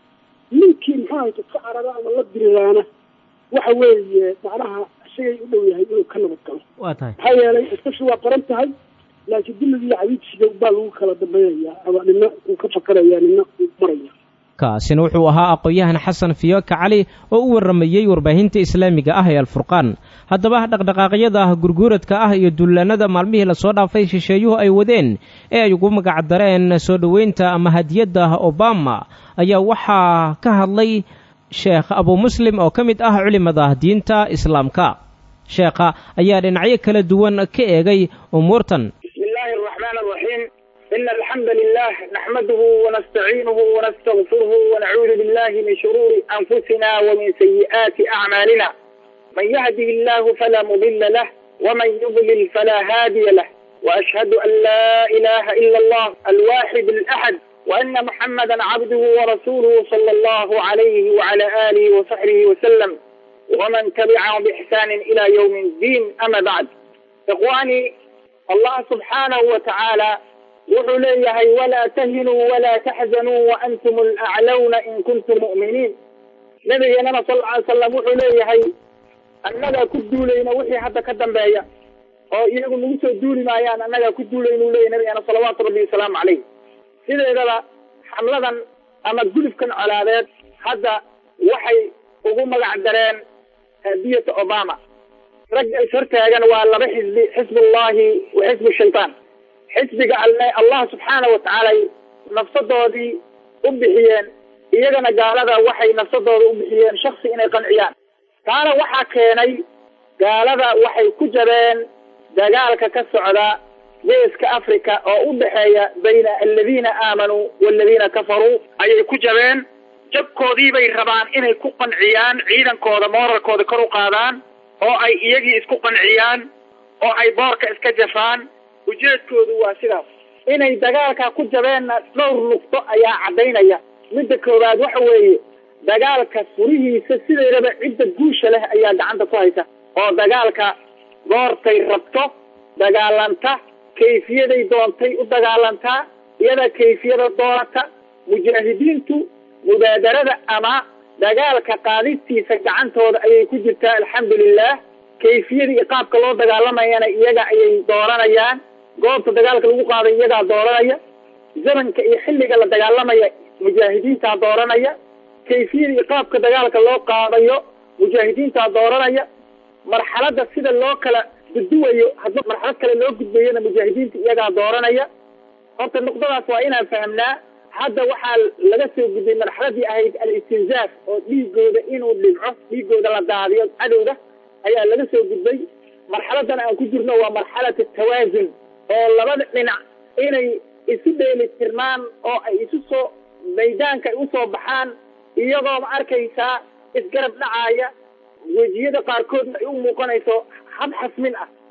ninkii muxuu ahay dadka carara ama la diriraana waxa weeye macnaha isagay u dhow yahay inuu ka nabad galo waa tahay maxaa yeelay iskashi waa qoran tahay laakiin dilliga iyo cabiidsiga baa lagu kala dambaynayaa ama nina uu ka fakaraya nina uu maraya kaasina wuxuu ahaa aqoon-yahan xasan fiyoka cali oo u warramayey warbaahinta islaamiga ah ee alfurqaan haddaba dhaqdhaqaaqyada gurguuradka ah iyo dullaanada maalmihii lasoo dhaafay shisheeyuhu ay wadeen ee ay ugu magacdareen soo dhoweynta ama hadiyadda obama ayaa waxaa ka hadlay sheekh abu muslim oo ka mid ah culimada diinta islaamka sheekha ayaa dhinacyo kala duwan ka eegay umuurtan بسم الله الرحمن الرحيم إن الحمد لله نحمده ونستعينه ونستغفره ونعوذ بالله من شرور أنفسنا ومن سيئات أعمالنا من يهده الله فلا مضل له ومن يضلل فلا هادي له وأشهد أن لا إله إلا الله الواحد الأحد وأن محمدا عبده ورسوله صلى الله عليه وعلى آله وصحبه وسلم ومن تبعهم بإحسان إلى يوم الدين أما بعد إخواني الله سبحانه وتعالى wuxuu leeyahay walaa tahinuu walaa taxzanuu waantum alaclawna in kuntum mu'miniin nabigeenana sal ly salam wuxuu leeyahay annagaa ku duulayna wixii hadda ka dambeeya oo iyagu nagu soo duuli maayaan annagaa ku duulayna u leeyahy nabigeena salawaatu rabbi wasalaamu calayh sideedaba xamladan ama gulufkan colaadeed hadda waxay ugu magac dareen hadiyata obama ragga is hortaagan waa laba xisbi xisbullahi wa xisbu shaytaan xisbiga alle allah subxaana wa tacaala nafsadoodii u bixiyeen iyagana gaalada waxay nafsadooda u bixiyeen shaksi inay qanciyaan taana waxaa keenay gaalada waxay ku jabeen dagaalka ka socda geeska africa oo u dhexeeya bayna aladiina aamanuu waaladiina kafaruu ayay ku jabeen jabkoodii bay rabaan inay ku qanciyaan ciidankooda mooralkooda kor u qaadaan oo ay iyagii isku qanciyaan oo ay boorka iska jafaan ujeedkoodu waa sidaas inay dagaalka ku jabeenna dhowr nuqdo ayaa caddaynaya midda koowaad waxa weeye dagaalka furihiisa sideedaba cidda guusha leh ayaa gacanta ku haysa oo dagaalka goortay rabto dagaalanta kayfiyaday doontay u dagaalantaa iyada kayfiyada doonata mujaahidiintu mubaadarada ama dagaalka qaadistiisa gacantooda ayay ku jirtaa alxamdulilah kayfiyadii iyo qaabka loo dagaalamayana iyaga ayay dooranayaan goobta dagaalka lagu qaaday iyagaa dooranaya zamanka iyo xilliga la dagaalamaya mujaahidiintaa dooranaya kayfiyada iyo qaabka dagaalka loo qaadayo mujaahidiintaa dooranaya marxaladda sida loo kala guduwayo hadba marxalad kale loo gudbayana mujaahidiinta iyagaa dooranaya horta nuqdadaas waa inaan fahamnaa hadda waxaa laga soo gudbay marxaladii ahayd al-istinzaaf oo dhiigooda inuu dhibco dhiigooda la daadiyo cadowga ayaa laga soo gudbay marxaladan aan ku jirno waa marxalat tawaasun oo labada dhinac inay isu dheeli tirmaan oo ay isu soo maydaanka ay usoo baxaan iyagoo ma arkaysaa isgarab dhacaaya wejiyada qaarkoodna ay u muuqanayso hab xasmin ah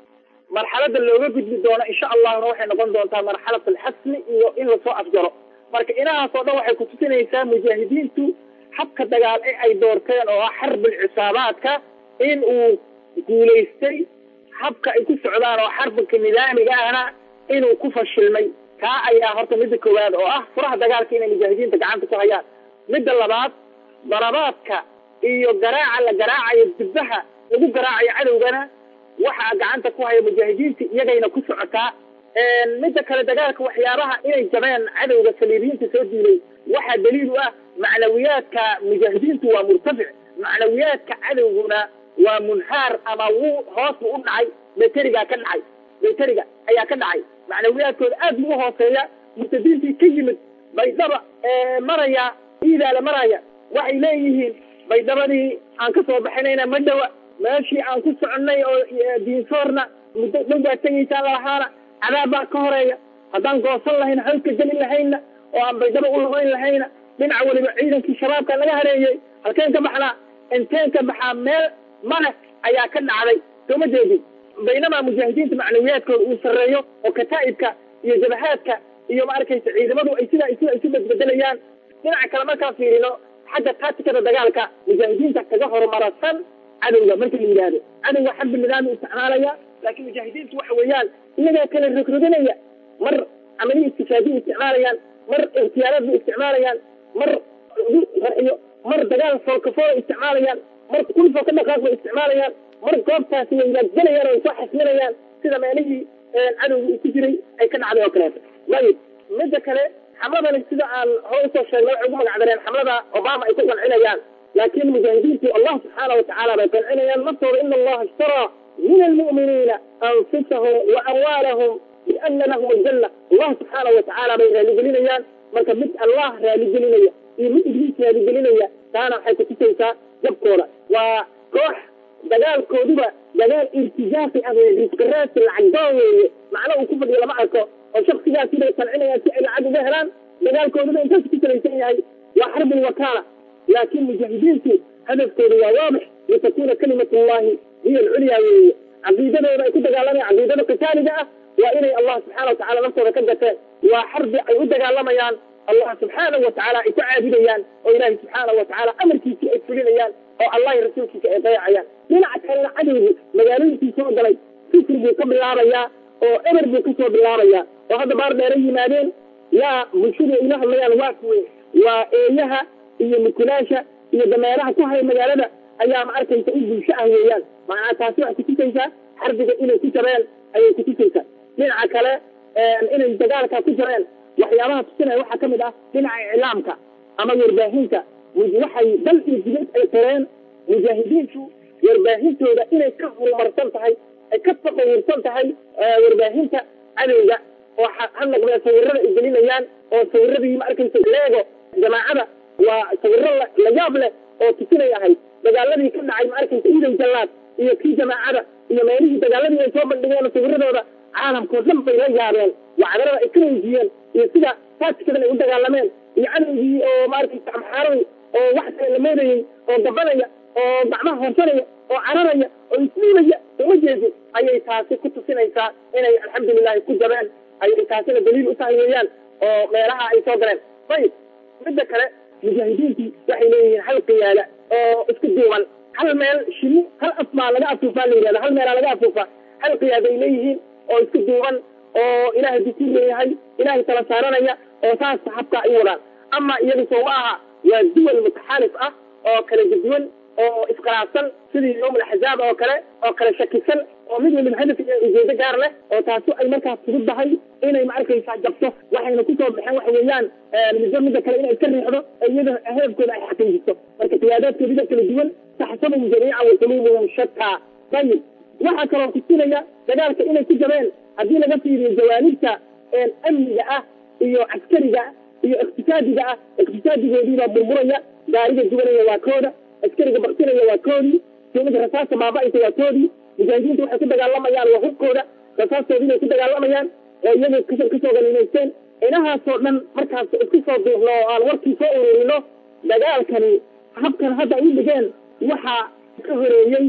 marxalada looga gudbi doono insha allahna waxay noqon doontaa marxalat alxasmi iyo in lasoo afjaro marka inahaas oo dhan waxay kutusinaysaa mujaahidiintu habka dagaal ee ay doorteen oo ah xarbul cisaabaadka in uu guulaystay habka ay ku socdaan oo xarbulka nidaamiga ahna inuu ku fashilmay taa ayaa horta midda koowaad oo ah furaha dagaalka inay mujaahidiinta gacanta ku hayaan midda labaad darabaadka iyo garaaca la garaacayo dibbaha lagu garaacayo cadowgana waxaa gacanta ku haya mujaahidiinta iyagayna ku socotaa midda kale dagaalka waxyaabaha inay jabeen cadowga saliibiyiinta soo diilay waxaa daliil u ah macnawiyaadka mujaahidiintu waa murtafic macnawiyaadka cadowguna waa munhaar ama wuu hoos bu u dhacay beterigaa ka dhacay beteriga ayaa ka dhacay macnawiyaadkooda aad buu uhooseeya murtadiintii ka yimid baydhaba maraya iidaala maraya waxay leeyihiin baydhabadii aan ka soo baxinayna ma dhawa meeshii aan ku soconnay oo diinsoorna muddo dhow baa tegaysaan lalahaana cadaab baa ka horeeya haddaan goosan lahayn halka gelin lahayna oo aan baydhaba u labayn lahayna dhinaca weliba ciidankii shabaabka laga hareeyey halkeen ka baxnaa inteen ka baxaa meel male ayaa ka dhacday sooma jeedin baynamaa mujaahidiinta macnawiyaadkooda uu sarreeyo oo kataa'ibka iyo jabahaadka iyo ma arkaysa ciidamadu ay sidaa sida isu bedbedelayaan dhinaca kale markaan fiirino xagga taatikada dagaalka mujaahidiinta kaga horumarasan cadowga marka la yidhaahdo cadowga xarbi nidaami isticmaalaya laakiin mujaahidiintu waxa weeyaan iyagaa kala rogroganaya mar camaliya istishaadiya isticmaalayaan mar ikhtiyaaraad bay isticmaalayaan mar raxiyo mar dagaal foolkafoola isticmaalayaan mar kulfoo ka dhaqaaq bay isticmaalayaan mar goobtaasi way ilaadgelayaan oo soo xasminayaan sida meelihii cadowga uu ku jiray ay ka dhacday oo kaleeto ayib midda kale xamladani sida aan hore usoo sheegnay waxay ugu magacdareen xamlada obama ay ku qancinayaan laakiin mujaahidiintu allah subxaana watacaala bay qancinayaan naftooda ina allaha ishtaraa min almu'miniina anfusahum wa amwaalahum biana lahum aljanna allah subxaana watacaala bay raaligelinayaan marka mid allah raaligelinaya iyo mid ibliis raaligelinaya taana waxay kutusaysaa jabkooda waa koox dagaalkooduba dagaal irtijaafi ah risqiraasi lacagdoon weeye macno uu ku fadhiyo lama arko oo shaksigaasi bay qancinayaan si ay lacag uga helaan dagaalkooduba intaas ku salaysan yahay waa xarbul wakaala laakiin mujaahidiintu hadafkoodu waa waadix litakuna kalimat llahi hiya alculyaa weeye caqiidadooda ay ku dagaalamayaan caqiidada qitaaliga ah waa inay allah subxaana watacala naftooda ka gateen waa xarbi ay u dagaalamayaan allah subxaanahu watacaala ay ku caabudayaan oo ilaahi subxaanahu watacaala amarkiisii ay fulinayaan oo allah iyo rasuulkiisa ay dayacayaan dhinaca kalena cadowgu magaalooyinkii soo galay fikri buu ka bilaabayaa oo eber buu kasoo bilaabayaa oo hadda baar dheera yimaadeen yaa bulshadu ay la hadlayaan waa kuwe waa eeyaha iyo mukulaasha iyo dameeraha ku haya magaalada ayaa ma arkaysa in bulsho ah weeyaan macnaa taasi waxay kutusaysaa xarbiga inay ku jabeen ayay kutusaysaa dhinaca kale inay dagaalka ku jireen waxyaabaha tusinaya waxaa ka mid ah dhinaca iclaamka ama warbaahinta waxay dal iyo dibad ay qoreen mujaahidiintu warbaahintooda inay ka horumarsan tahay ay ka taqawursan tahay warbaahinta cadowga oo ha noqdee sawirada ay gelinayaan oo sawiradii ma arkaysa leego jamaacada waa sawiro la yaab leh oo tusinay ahayd dagaaladii ka dhacay ma arkaysa iidan jallaad iyo kii jamaacada iyo meelihii dagaaladii ay soo bandhigeen sawiradooda caalamkao dhan bay la yaabeen wacdarada ay ka muujiyeen iyo sida taatikadan ay u dagaalameen iyo cadowgii oo maaragtaysa amxaaradii oo wax kale la moodayey oo gabanaya oo gacmaha horsanaya oo cararaya oo isliimaya uma jeedin ayay taasi ku tusinaysaa inay alxamdulilahi ku jabeen ayay taasina daliil u tahay weeyaan oo meelaha ay soo galeen ayib midda kale mujaahidiintii waxay leeyihiin hal qiyaada oo isku duuban hal meel shini hal afbaa laga afuufaa la yidhahda hal meelaa laga afuufaa hal qiyaada ay leeyihiin oo isku duuban oo ilaahay dukuu leeyahay ilaahay tala saaranaya oo saas habka ay wadaan ama iyagu soo ma aha waa duwal mutaxaalif ah oo kala duduwan oo iskhilaafsan sidii yowm alaxzaab oo kale oo kala shakisan oo mid waliba hadaf iyo ujeedo gaar leh oo taasi ay markaas fududahay inay ma arkaysaa jabto waxayna kusoo baxeen waxa weeyaan middo midda kale inay iska riixdo iyada hadafkooda ay xaqiijiso marka qiyaadaadkoodida kala duwan taxsabuhum jamiican wa quluubuhum shataa ayib waxaa kaloo kusinaya dagaalka inay ku jabeen haddii laga fiiriyo jawaanibta amniga ah iyo caskariga iyo iqtisaadiga ah iqtisaadigoodiibaa burburaya gaariga gubanaya waa kooda askariga baktinaya waa koodii mid rasaasta baaba'aysa waa koodii mujaahidiinta waxay ku dagaalamayaan waa hubkooda rasaastoodii bay ku dagaalamayaan oo iyaga kasoo ganimaysteen inahaasoo dhan markaas isku soo duuxno oo aan warkii soo ururino dagaalkani habkan hadda ay u dhigeen waxaa ka horeeyey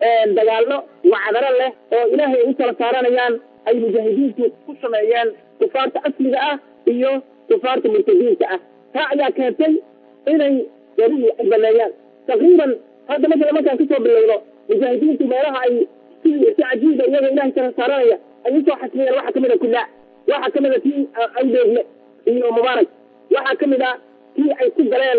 dagaallo wacdaro leh oo ilaahay ay u tala saaranayaan ay mujaahidiintu ku sameeyeen kufaarta asliga ah iyo kufaarta murtadiinta ah taa ayaa keentay inay garihii ay baneeyaan taqriiban hadda masala markaan kasoo bilowno mujaahidiintu meelaha ay si si cajiiba iyagoo ilahay tala saaranaya ay usoo xasmiyeen waxaa kamid a kullaa waxaa kamid a tii awdeegle iyo mubaarak waxaa kamid a tii ay ku galeen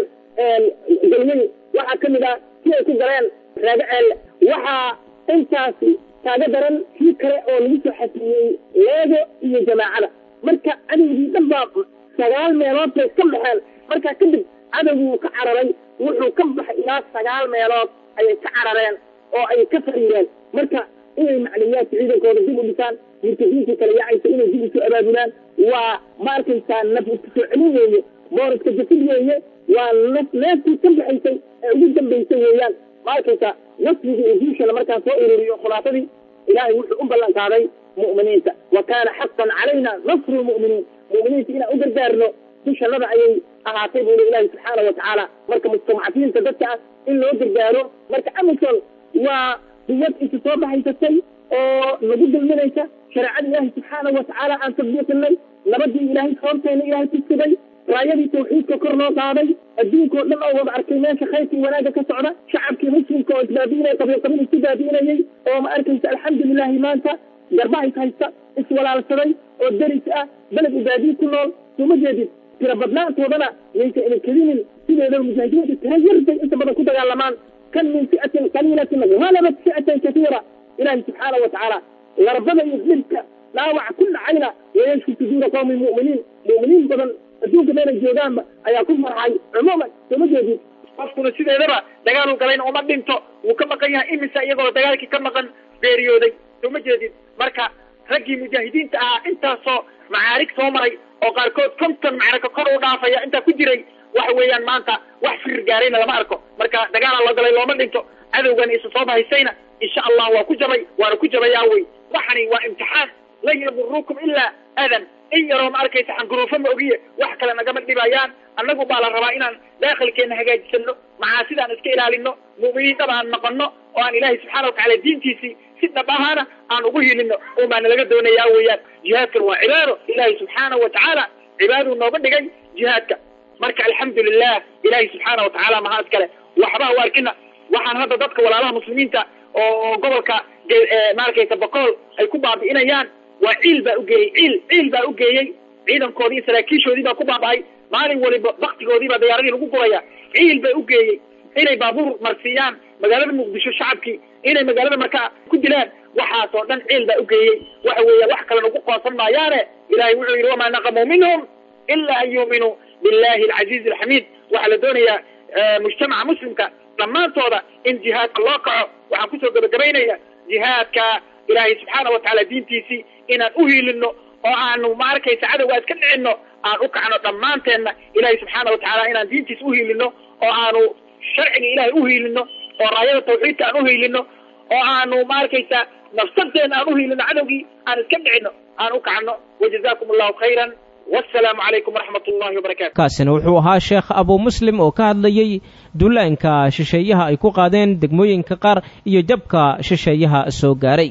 galmey waxaa kamid a tii ay ku galeen raagaceelle waxaa intaasi kaaga daran kii kale oo lagu soo xasmiyey leego iyo jamaacada marka cadowgii dhan baa sagaal meelood bay ka baxeen markaa kadib cadowgii wuu ka cararay wuxuu ka baxay ilaa sagaal meelood ayay ka carareen oo ay ka fariireen marka inay maclumiyaadka ciidankooda dib u dhisaan murtadiintii kale yaacaysa inay dib usoo abaabulaan waa ma arkaysaa naf isku soo celin weeye booriska jafid weeye waa naf neeftii ka baxaysay ee ugu dambaysay weeyaan ma arkaysaa nasrigii iyo guushana markaan soo ururiyo khulaafadii ilaahay wuxuu u ballan qaaday mu'miniinta wa kaana xaqan calayna nasru lmu'miniin mu'miniinta inaan u gargaarno dushannada ayay ahaatay buu li ilaahi subxaana wa tacaala marka mustadcafiinta dadka ah in loo gargaaro marka amison waa quwad inta soo baxaysatay oo nagu dulminaysa shareecada ilaahi subxaana wa tacaala aan tadbiiqinay nabadii ilaahay soonteena ilaahay ku sugay raayadii tawxiidka kor loo qaaday adduunkao dhan oo wada arkay meesha khayrkii wanaagga ka socda shacabkii muslimka oo isbaabi'inaya qabiil qabiil isku baabi'inayay oo ma arkaysa alxamdulilahi maanta garbahays haysta iswalaalsaday oo deris ah beled ibaadiyi ku nool suma jeedid tira badnaantoodana yaysa ina kedinin sideedaba mujaahidiinta tira yarbay inta badan ku dagaalamaan kan min fi'atin qaliilatin halabat fi'atan katiira ilaahi subxaana wa tacaala larbada iyo dhibka dhaawac ku dhacayna wayashfi suduura qawmi mu'miniin mu'miniin badan adduunka meelay joogaanba ayaa ku farxay cumuuman sooma jeedid qofkuna sideedaba dagaaluu galayna uma dhinto wuu ka maqan yahay imisa iyagoo dagaalkii ka maqan beeriyooday sooma jeedid marka raggii mujaahidiinta ahaa intaasoo macaarig soo maray oo qaarkood konton macraka kor u dhaafaya intaa ku jiray waxa weeyaan maanta wax firir gaarayna lama arko marka dagaala loo galay looma dhinto cadowgan isa soo bahaysayna insha allah waa ku jabay waana ku jabayaa wey waxani waa imtixaan lan yadurukum ilaa adan in yaroo ma arkaysa xanguruufo ma ogiye wax kale nagama dhibayaan annagu baa la rabaa inaan daakhilkeena hagaajisano macaasidaaan iska ilaalino mu'miniin dhab aan noqono oo aan ilaahay subxana watacala diintiisii si dhab ahaana aan ugu hilino un baana laga doonayaa weeyaan jihaadkan waa cibaado ilaahay subxaana wa tacaala cibaaduu nooga dhigay jihaadka marka alxamdulilah ilaahay subxaana wa tacaala mahaa iskale waxba u arkina waxaan hadda dadka walaalaha muslimiinta oo gobolka maarkaysa boqool ay ku baabi'inayaan waa ciil baa ugeeyey ciil ciil baa ugeeyey ciidankoodii iyo saraakiishoodii baa ku baaba'ay maalin waliba baktigoodii baa dayaaradii lagu guraya ciil baa ugeeyey inay baabuur marsiiyaan magaalada muqdisho shacabkii inay magaalada markaa ku dilaan waxaasoo dhan ciil baa ugeeyey waxa weeya wax kale nagu qoonsan maayaane ilahay wuxuu yidhi wamaa naqamuu minhum ila an yuuminuu billahi alcaziizi alxamiid waxaa la doonayaa mujtamaca muslimka dhammaantooda in jihaadka loo kaco waxaan kusoo gabagabaynaya jihaadka ilaahay subxaana wa tacaala diintiisii inaan u hiilino oo aanu ma arkaysa cadowga iska dhicino aan u kacno dhammaanteenna ilaahay subxaana wa tacaala inaan diintiisa u hiilino oo aanu sharciga ilaahay u hiilino oo raayada tawxiidka aan u hiilino oo aanu ma arkaysa nafsadeena aan u hiilino cadowgii aan iska dhicino aan u kacno wajazakum allahu khayran wasalaamu calaykum waraxmat ullahi wabarakatu kaasina wuxuu ahaa sheekh abuu muslim oo ka hadlayey dullaanka shisheeyaha ay ku qaadeen degmooyinka qaar iyo jabka shisheeyaha soo gaaray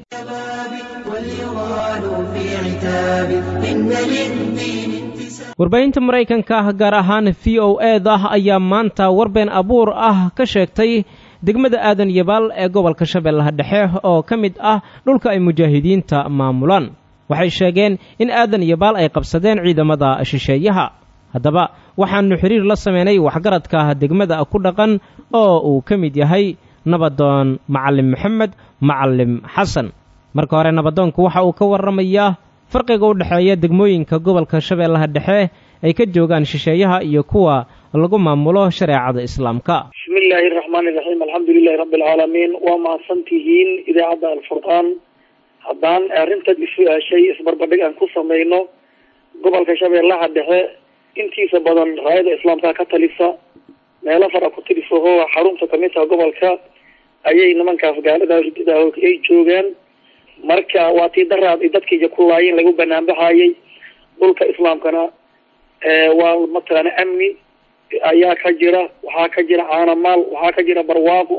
warbaahinta maraykanka gaar ahaan v o eda ayaa maanta warbeen abuur ah ka sheegtay degmada aadan yabaal ee gobolka shabeellaha dhexe oo ka mid ah dhulka ay mujaahidiinta maamulaan waxay sheegeen in aadan yabaal ay qabsadeen ciidamada shisheeyaha haddaba waxaannu xiriir la sameynay waxgaradka degmada ku dhaqan oo uu ka mid yahay nabadoon macalim maxamed macalim xasan marka hore nabadoonku waxa uu ka warramayaa farqiga u dhexeeya degmooyinka gobolka shabeellaha dhexe ay ka joogaan shisheeyaha iyo kuwa lagu maamulo shareecada islaamka bismi illaahi araxmaani iraxiim alxamdu lilahi rabbi alcaalamiin waa mahadsantihiin idaacadda alfurqaan haddaan arrintan isu-aashay isbarbardhig aan ku samayno gobolka shabeellaha dhexe intiisa badan raayada islaamka ka talisa meelo fara ku tilisaho xarunta kamid taha gobolka ayay nimankaas gaalada ridida ay joogaan marka waa tii daraad ay dadkiiya ku laayeen lagu banaanbaxayay dhulka islaamkana waa mataqaana amni ayaa ka jira waxaa ka jira caanamaal waxaa ka jira barwaaqo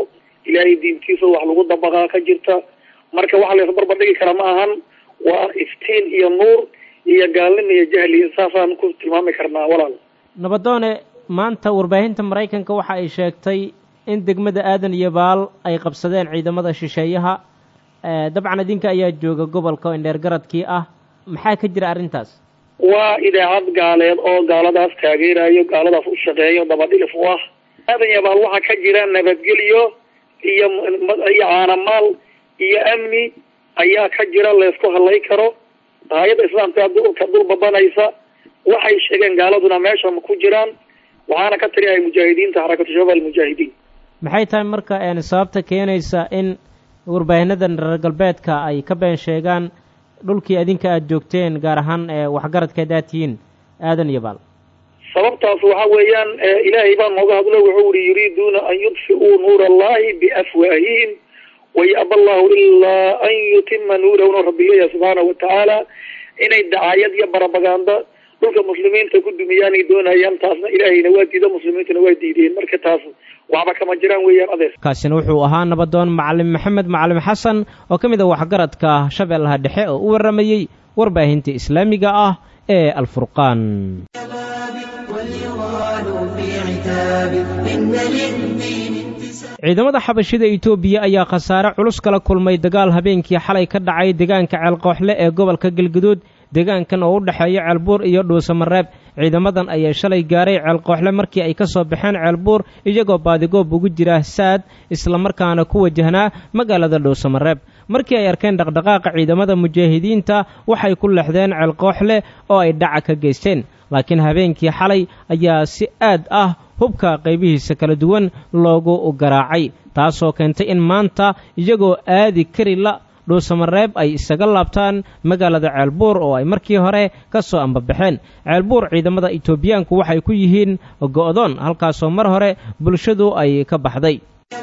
ilaahay diintiisa wax lagu dabaqaa ka jirta marka waxa la isbarbardhigi kara ma ahan waa iftiin iyo nuur iyo gaalnimo iyo jahli saasaan ku tilmaami karnaa walaal nabadoone maanta warbaahinta maraykanka waxa ay sheegtay in degmada aadan iyo baal ay qabsadeen ciidamada shisheeyaha dabcan idinka ayaa jooga gobolka oo indheer garadkii ah maxaa ka jira arrintaas waa idaacad gaaleed oo gaaladaas taageerayo gaaladaas u shaqeeyo dabadhilif u ah aadan iyo baal waxaa ka jira nabadgelyo iyo iyo caanamaal iyo amni ayaa ka jira laysku hadlay karo hay-adda islaamka dulka dul babanaysa waxay sheegeen gaaladuna meesha ma ku jiraan waxaana ka tiriyahay mujaahidiinta xarakatu shabaab almujaahidiin maxay tahay marka sababta keenaysa in warbaahinada reer galbeedka ay ka been sheegaan dhulkii adinka aada joogteen gaar ahaan waxgaradkeed aad tihiin aadan iyo baal sababtaas waxa weeyaan ilaahay baa nooga hadlo wuxuu yihi yuriiduuna an yudfi'uu nuura allahi biafwaahihim wayaba allahu ilaa an yutima nuurahuna rabbi leeyahay subxaanahu watacaala inay dacaayad iyo barabaganda dhulka muslimiinta ku dumiyaanay doonayaan taasna ilaahayna waa diida muslimiintuna waa diideen marka taas waxba kama jiraan weeyaan adeer kaasina wuxuu ahaa nabadoon macalin maxamed macalin xasan oo ka mid a waxgaradka shabeellaha dhexe oo u warramayey warbaahinta islaamiga ah ee alfurqaan ciidamada xabashida etoobiya ayaa khasaare culus kala kulmay dagaal habeenkii xalay ka dhacay deegaanka ceelqooxle ee gobolka galguduud deegaankan oo u dhexeeya ceelbuur iyo dhuusamareeb ciidamadan ayaa shalay gaaray ceelqooxle markii ay ka soo baxeen ceelbuur iyagoo baadigoob ugu jira saad islamarkaana ku wajahnaa magaalada dhuusamareeb markii ay arkeen dhaqdhaqaaqa ciidamada mujaahidiinta waxay ku lexdeen ceelqooxle oo ay dhaca ka geysteen laakiin habeenkii xalay ayaa si aad ah hubka qaybihiisa kala duwan loogu garaacay taasoo keentay in maanta iyagoo aadi kari la dhuusamareeb ay isaga laabtaan magaalada ceelbuur oo ay markii hore ka soo ambabaxeen ceelbuur ciidamada etoobiyaanku waxay ku yihiin go'doon halkaasoo mar hore bulshadu ay ka baxday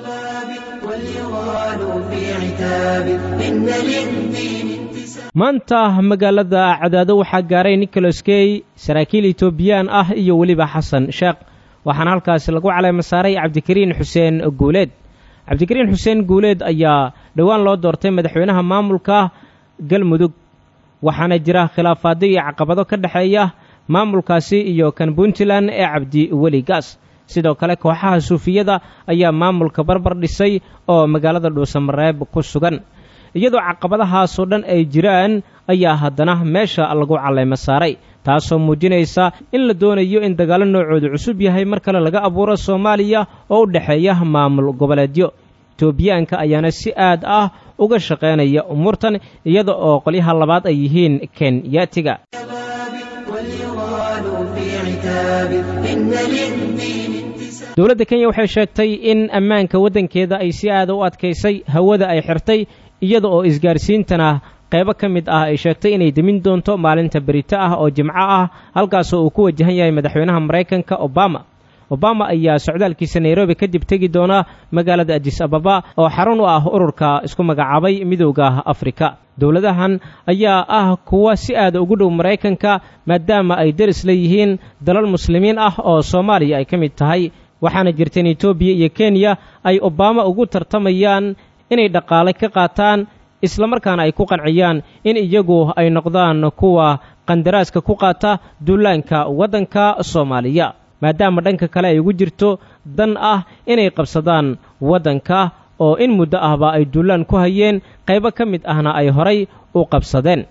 maanta magaalada cadaado waxaa gaaray nicholas key saraakiil etoobiyaan ah iyo weliba xasan sheekh waxaana halkaasi lagu caleema saaray cabdikariin xuseen guuleed cabdikariin xuseen guuleed ayaa dhowaan loo doortay madaxweynaha maamulka galmudug waxaana jira khilaafaado iyo caqabado ka dhexeeya maamulkaasi iyo kan puntland ee cabdi weli gaas sidoo kale kooxaha suufiyada ayaa maamulka barbar dhisay oo magaalada dhuusamareeb ku sugan iyadoo caqabadahaasoo dhan ay jiraan ayaa haddana meesha lagu caleema saaray taasoo muujinaysa in la doonayo in dagaallo noocoodu cusub yahay mar kale laga abuuro soomaaliya oo u dhexeeya maamul goboleedyo etoobiyaanka ayaana si aad ah uga shaqaynaya umuurtan iyada oo qolyaha labaad ay yihiin kenyaatiga dowladda kenya waxay sheegtay in ammaanka waddankeeda ay si aada u adkaysay hawada ay xirtay iyada oo isgaarsiintana qaybo ka mid ah ay sheegtay inay demin doonto maalinta berito ah oo jimco ah halkaasoo uu ku wajahan yahay madaxweynaha maraykanka obama obama ayaa socdaalkiisa nairobi kadib tegi doona magaalada adis ababa oo xarun u ah ururka isku magacaabay midowda afrika dowladahan ayaa ah kuwa si aada ugu dhow maraykanka maadaama ay deris leeyihiin dalal muslimiin ah oo soomaaliya ay ka mid tahay waxaana jirta in etoobiya iyo kenya ay obama ugu tartamayaan inay dhaqaale ka qaataan islamarkaana ay ku qanciyaan in iyagu ay noqdaan kuwa qandaraaska ku qaata duulaanka waddanka soomaaliya maadaama dhanka kale ay ugu jirto dan ah inay qabsadaan waddanka oo in muddo ahba ay duulaan ku hayeen qaybo ka mid ahna ay horay u qabsadeen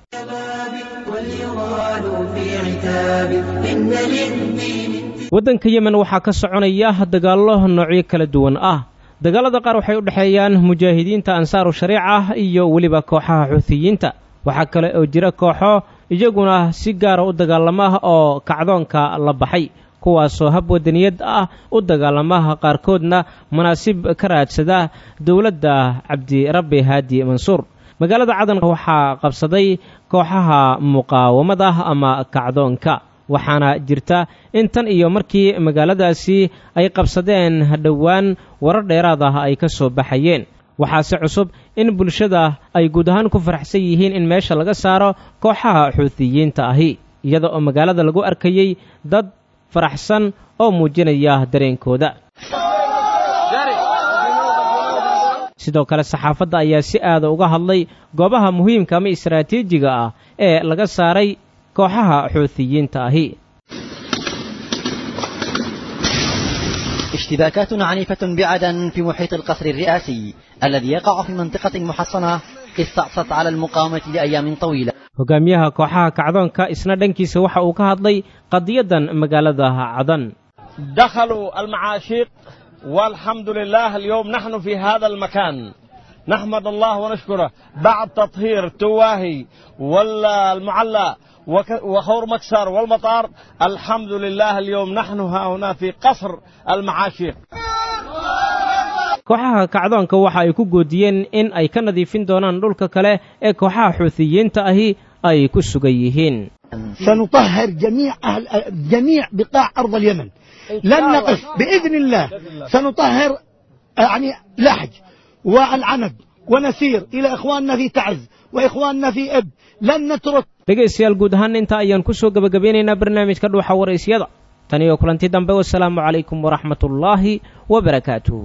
waddanka yemen waxaa ka soconaya dagaallo noocyo kala duwan ah dagaalada qaar waxay u dhexeeyaan mujaahidiinta ansaaru shariica iyo weliba kooxaha xuutiyiinta waxaa kale oo jira kooxo iyaguna si gaara u dagaalama oo kacdoonka la baxay kuwaasoo hab wadaniyad ah u dagaalamaha qaarkoodna munaasib ka raadsada dowladda cabdirabbi haadi mansuur magaalada cadan waxaa qabsaday kooxaha muqaawamada ama kacdoonka waxaana jirta in tan iyo markii magaaladaasi ay qabsadeen dhowaan warar dheeraad ah ay ka soo baxayeen waxaase cusub in bulshada ay guud ahaan ku faraxsan yihiin in meesha laga saaro kooxaha xuutiyiinta ahi iyada oo magaalada lagu arkayey dad faraxsan oo muujinaya dareenkooda sidoo kale saxaafadda ayaa si aada uga hadlay goobaha muhiimka ama istaraatiijiga ah ee laga saaray kooxaha xuutiyiinta ahi اشتباكات عنيفة بعدن في محيط القصر الرئاسي الذي يقع في منطقة محصنة استعصت على المقاومة لأيام طويلة hogaamiyaha kooxaha kacdoonka isna dhankiisa waxa uu ka hadlay qadiyadan magaalada cadan دخلوا المعاشيق والحمد لله اليوم نحن في هذا المكان نحمد الله ونشكره بعد تطهير تواهي والمعلى وخور مكسر والمطار الحمد لله اليوم نحن ها هنا في قصر المعاشيق kooxaha kacdoonka waxa ay ku goodiyeen in ay ka nadiifin doonaan dhulka kale ee kooxaha xuutiyiinta ahi ay ku sugan yihiin سنطهر جميع أهل جميع بقاع أرض اليمن لن نقف بإذن الله سنطهر يعني لحج والعنب ونسير إلى إخواننا في تعز وإخواننا في إب لن نترك dhegaystayaal guud ahaan inta ayaan ku soo gebagabeynaynaa barnaamijka dhuuxa waraysyada tan iyo kulanti dambe wasalaamu calaykum waraxmat ullaahi wabarakaatuh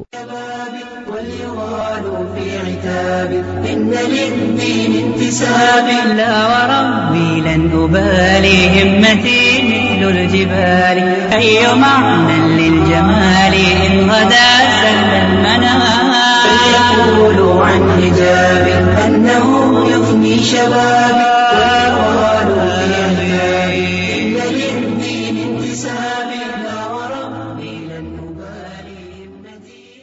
في عتاب إن للدين انتساب لا وربي لن أبالي همتي مثل الجبال أي معنى للجمال إن غدا